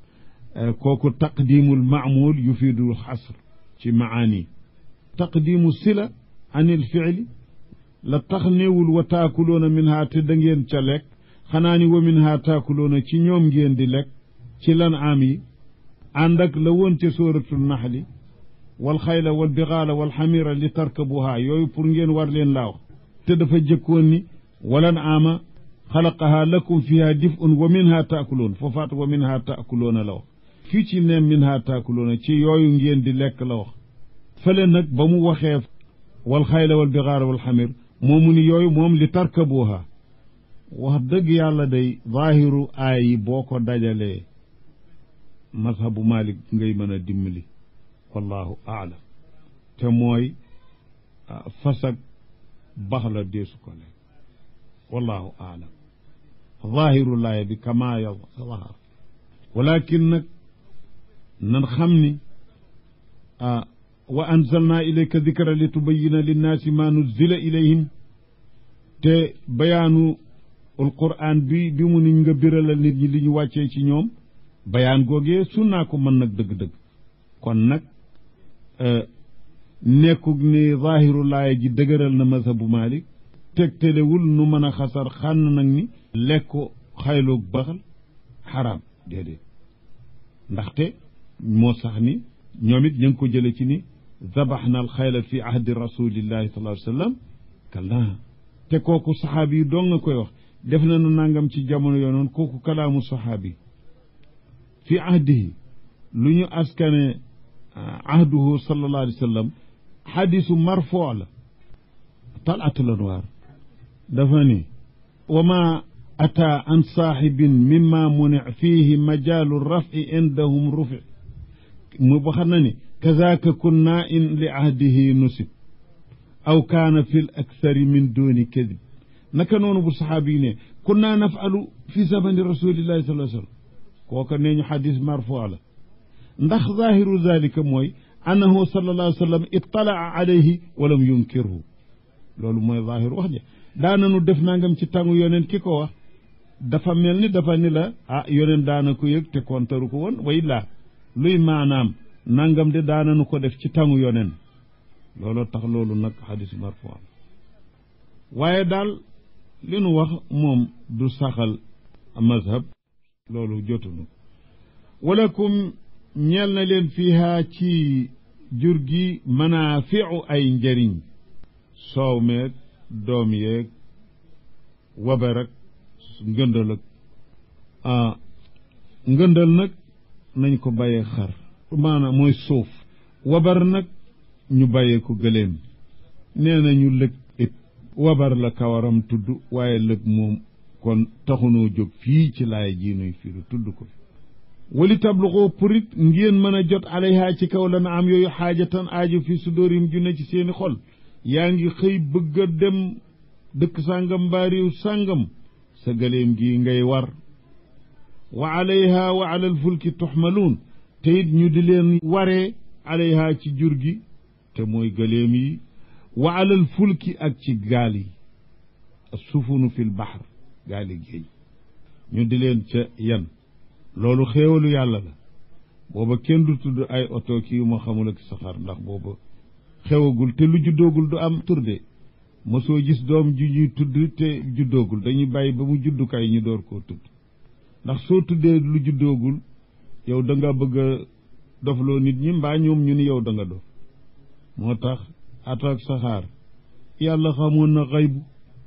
kooku taqdimul maamul yufiidu xasr ci maani taqdimu sila an il fiili la tax néewul wa taakuloona minha te da ngeen ca lekk xanaa ni wa minha taakuloona ci ñoom ngeen di lekk ci lan am yi ànd ak la woon ca sóoratul naxli wal xayla wal bixaala wal xamira li tarkabuha yooyu pour ngeen war leen laa wax te dafa jëkkoon ni walan ama xalaqaha lakum fiha dif'un wa minha taakuloon foofaat wa minha taakuloona la wax fii ci ne minha taakuloona ci yooyu ngeen di lekk la wax fële nag ba mu waxee wal xayla wal bixaala wal xamir moomu ni yooyu moom li tarkabuha wax dëgg yàlla day zaahiru aay yi boo ko dajalee mazhabu malik ngay mën a dimbali wallahu aalam te mooy fasak bax la deesu ko lekk wallahu aalam zaahiru laaya bi kama yazhar walakin nag nan xam ni wa anzalna ilayka dikra li tubayina linnaasi ma nuzila ilayhim te bayaanu alquran bi bi mu niñ nga biralal nit ñi li ñu wàccee ci ñoom bayaan googee sunnaa ko mën nag dëgg-dëgg kon nag nekkug ni zaahiru laaya ji dëgëral na mazhabu malik tegtalewul nu mën a xasar xànn nag ni lekko xayloog baxal xaraam déedéet ndaxte moo sax ni ñoom it ñu ngi ko jële ci ni zabaxna al xayla fi ahdi rasulillahi sallallahu alayhi wa sallam kallaa te kooku saxaabi yi doo nga koy wax def na nu nangam ci jamono yoo noonu kooku kalaamu saxaabi fi ahdihi lu ñu askane ahduhu sallallahu alayhi wa sallam xadisu marfoo la talatul anwaar dafa ni wa ma ata an saaxibin mimma muni fihi majaalu rafi indahum rufi mu ba xam na ni kazaaka kunna in li ahdihi nusib aw kaana fi l akthari min duni kadib naka noonu bu saxaabi yi ne kunna nafalu fi zamani rasulillahi sallallahu alayhi wa sallam kooka nee ñu xadis marfoo la ndax zaahiru zalika mooy annahu sallallahu alayhi wa sallam ittalaa alayhi walam yunkirhu loolu mooy zaahiru wax ja daananu def nangam ci tàngu yoneen ki ko wax dafa mel ni dafa ni la ah yoneen daana ko yëg te kontaru ko woon way laa luy maanaam nangam de daananu ko def ci tàngu yoneen looloo tax loolu nag xadis marfu waaye daal li nu wax moom du saxal mazhab loolu jotunu walakum ñeel na leen fiiha ci jur gi manaafiu ay njëriñ soow meeg doom yeeg wabar ak ngëndal ak ah ngëndal nag nañ ko bàyyee xar maanaam mooy suuf wabar nag ñu bàyyee ko gëléem nee nañu lëg it wabar la kawaram tudd waaye lëg moom kon taxunoo jóg fii ci laay ji nuy fiiru tudd ko fi wali tabluxoo purit ngeen mën a jot alayha ci kaw la na am yooyu xaajatan aaju fi sudóorim ju ne ci seeni xol yaa ngi xëy bëgg a dem dëkk sàngam mbaa réew sàngam sa gëléem gi ngay war wa alayha wa ala alfulki tuxmaluun te it ñu di leen waree alayha ci jur gi te mooy gëléem yi wa ala alfulki ak ci gaal yi sufunu fi lbaxar gaali géej ñu di leen ca yan loolu xéewalu yàlla la booba kenn du tudd ay oto kii ma xamul ak saxaar ndax booba xewagul te lu juddoogul du am turde mosoo gis doom ju ñuy tudd te juddoogul dañuy bàyyi ba mu juddukaay ñu door koo tudd ndax soo tuddee lu juddoogul yow da nga bëgg a dofloo nit ñi mbaa ñoom ñu ni yow da nga dof moo tax ato ak saxaar yàlla xamoon na xaybu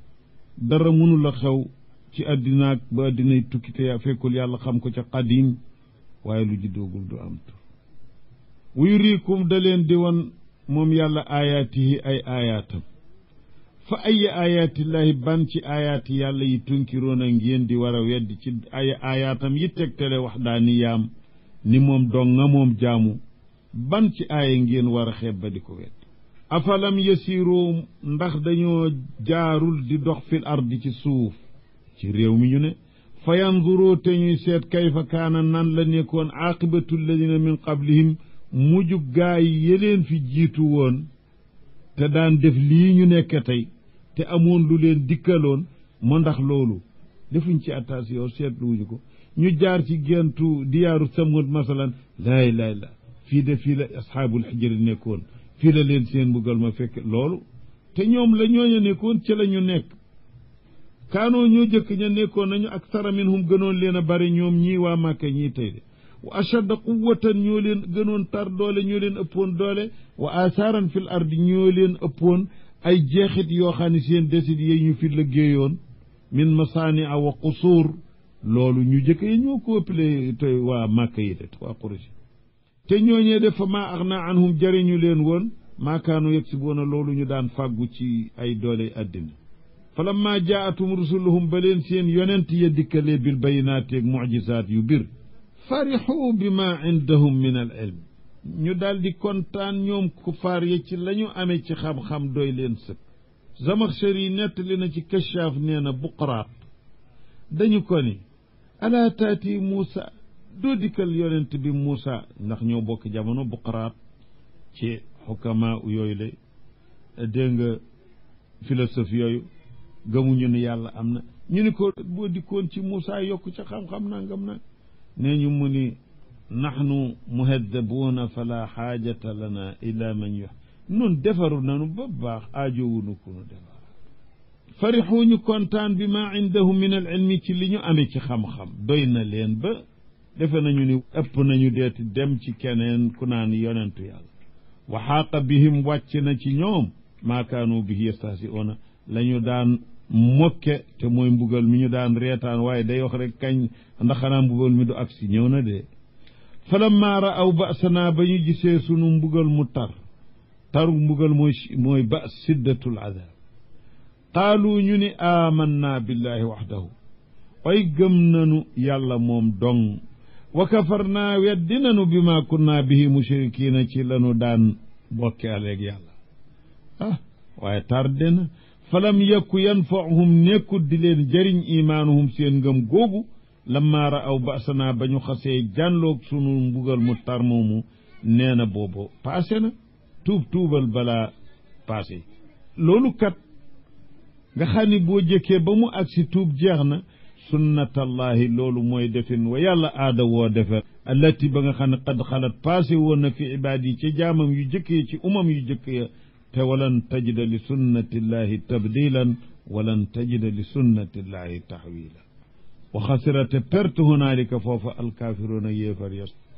dara mënu la xew ci àddinaak ba àddinay tukki te yaa fekkul yàlla xam ko ca qadim waaye lu juddoogul du am tur wuyu riikum da leen di wan moom yàlla aayaatihi ay aayaatam fa ay aayaatillaahi ban ci aayaati yàlla yi tunkiroon a ngeen di war a weddi ci ay aayaatam yi tegtale wax daa ni yaam ni moom dong nga moom jaamu ban ci aaya ngeen war a xeeb ba di ko wedd afalam yasiru ndax dañoo jaarul di dox fil ardi ci suuf ci réew mi ñu ne fa yanzuru te ñuy seet kayfa kaana nan la nekkoon aqibatu alladina min qablihim mujj gaay yeleen fi jiitu woon te daan def lii ñu nekk tey te amoon lu leen dikkaloon ma ndax loolu defuñ ci attention seetluwuñu ko ñu jaar ci gentu diyaaru samud masalan laa ilaaha illa fii de fii la asxaabul xijri nekkoon fii la leen seen mbugal ma fekk loolu te ñoom la ñooña nekkoon ci la ñu nekk kaanoo ñoo jëkk ña nekkoon nañu ak sara minhum gënoon leen a bari ñoom ñii waa màkka ñii tey de wa ashadda quwwatan ñoo leen gënoon tar doole ñoo leen ëppoon doole wa asaaran fil ardi ñoo leen ëppoon ay jeexit yoo xam ne seen desit yi ñu fi liggéeyoon min masaani a wa qusuur loolu ñu jëkk yi ñoo ko ëppale te waa màkka yi de waa Quraysh te ñooñee def fa maa agna anhum jariñu leen woon maakaanu yegg si boona loolu ñu daan fàggu ci ay doole àddina falamma jaatum rusuluhum ba leen seen yonent ya dikkalee bil bayinaati ak mucjisaat yu bir farixuu bi ma indahum min al ilm ñu daal di kontaan ñoom kufaar ya ci la ñu amee ci xam-xam doy leen sëkk Zamaxshari nettali na ci kashaaf nee na buqaraat dañu ko ni alaa taati Muusa doo dikkal yonent bi Muusa ndax ñoo bokk jamono buqaraat ci xukama yooyu la dégg nga philosophe yooyu gëmuñu ne yàlla am na ñu ni ko boo dikkoon ci Muusa yokk ca xam-xam nangam na nee ñu mu ni naxnu muhaddabuuna fala xaajata lana ila man yox nun defaru nanu ba baax aajowunu ku nu defar farixuñu kontaan bi ma indahum min al ilmi ci li ñu amee ci xam-xam doy na leen ba defe nañu ni ëpp nañu deeti dem ci keneen ku naan yonentu yàlla wa xaaqa bihim wàcc na ci ñoom maa kaanu bihi yastahsi'uuna la ñu daan mokke te mooy mbugal mi ñu daan reetaan waaye day wax rek kañ ndax xanaa mbugal mi du agsi ñëw na de falammaa ra'aw ba'sanaa ba ñu gisee sunu mbugal mu tar taru mbugal mooy mooy ba siddatul adaab qaalu ñu ni aamannaa billaahi waxdahu ay gëm nanu yàlla moom dong wa kafarnaa weddi nanu bi maa kunnaa bihi mushrikiina ci lanu daan bokke aleeg yàlla ah waaye tarde na falam yakku yanfa'uhum nekkut di leen jëriñ imaanuhum seen ngëm googu lammaa ra'aw ba'sanaa ba ñu xasee jànloog sunu mbugal mu tar moomu nee na boobu paase na tuub tuubal balaa paase loolu kat nga xam ni boo jëkkee ba mu agsi tuub jeex na sunnatallahi loolu mooy defin wa yàlla aada woo defer allati ba nga xam ne qad xalat paase woon na fi ibaad yi ci jaamam yu jëkkee ci umam yu jëkk ya te walan tajida li sunnatillahi tabdilan walan tajida li sunnatillahi taxwila wa xasira te perte hunaalika foofa alkaafiruuna yéefar yas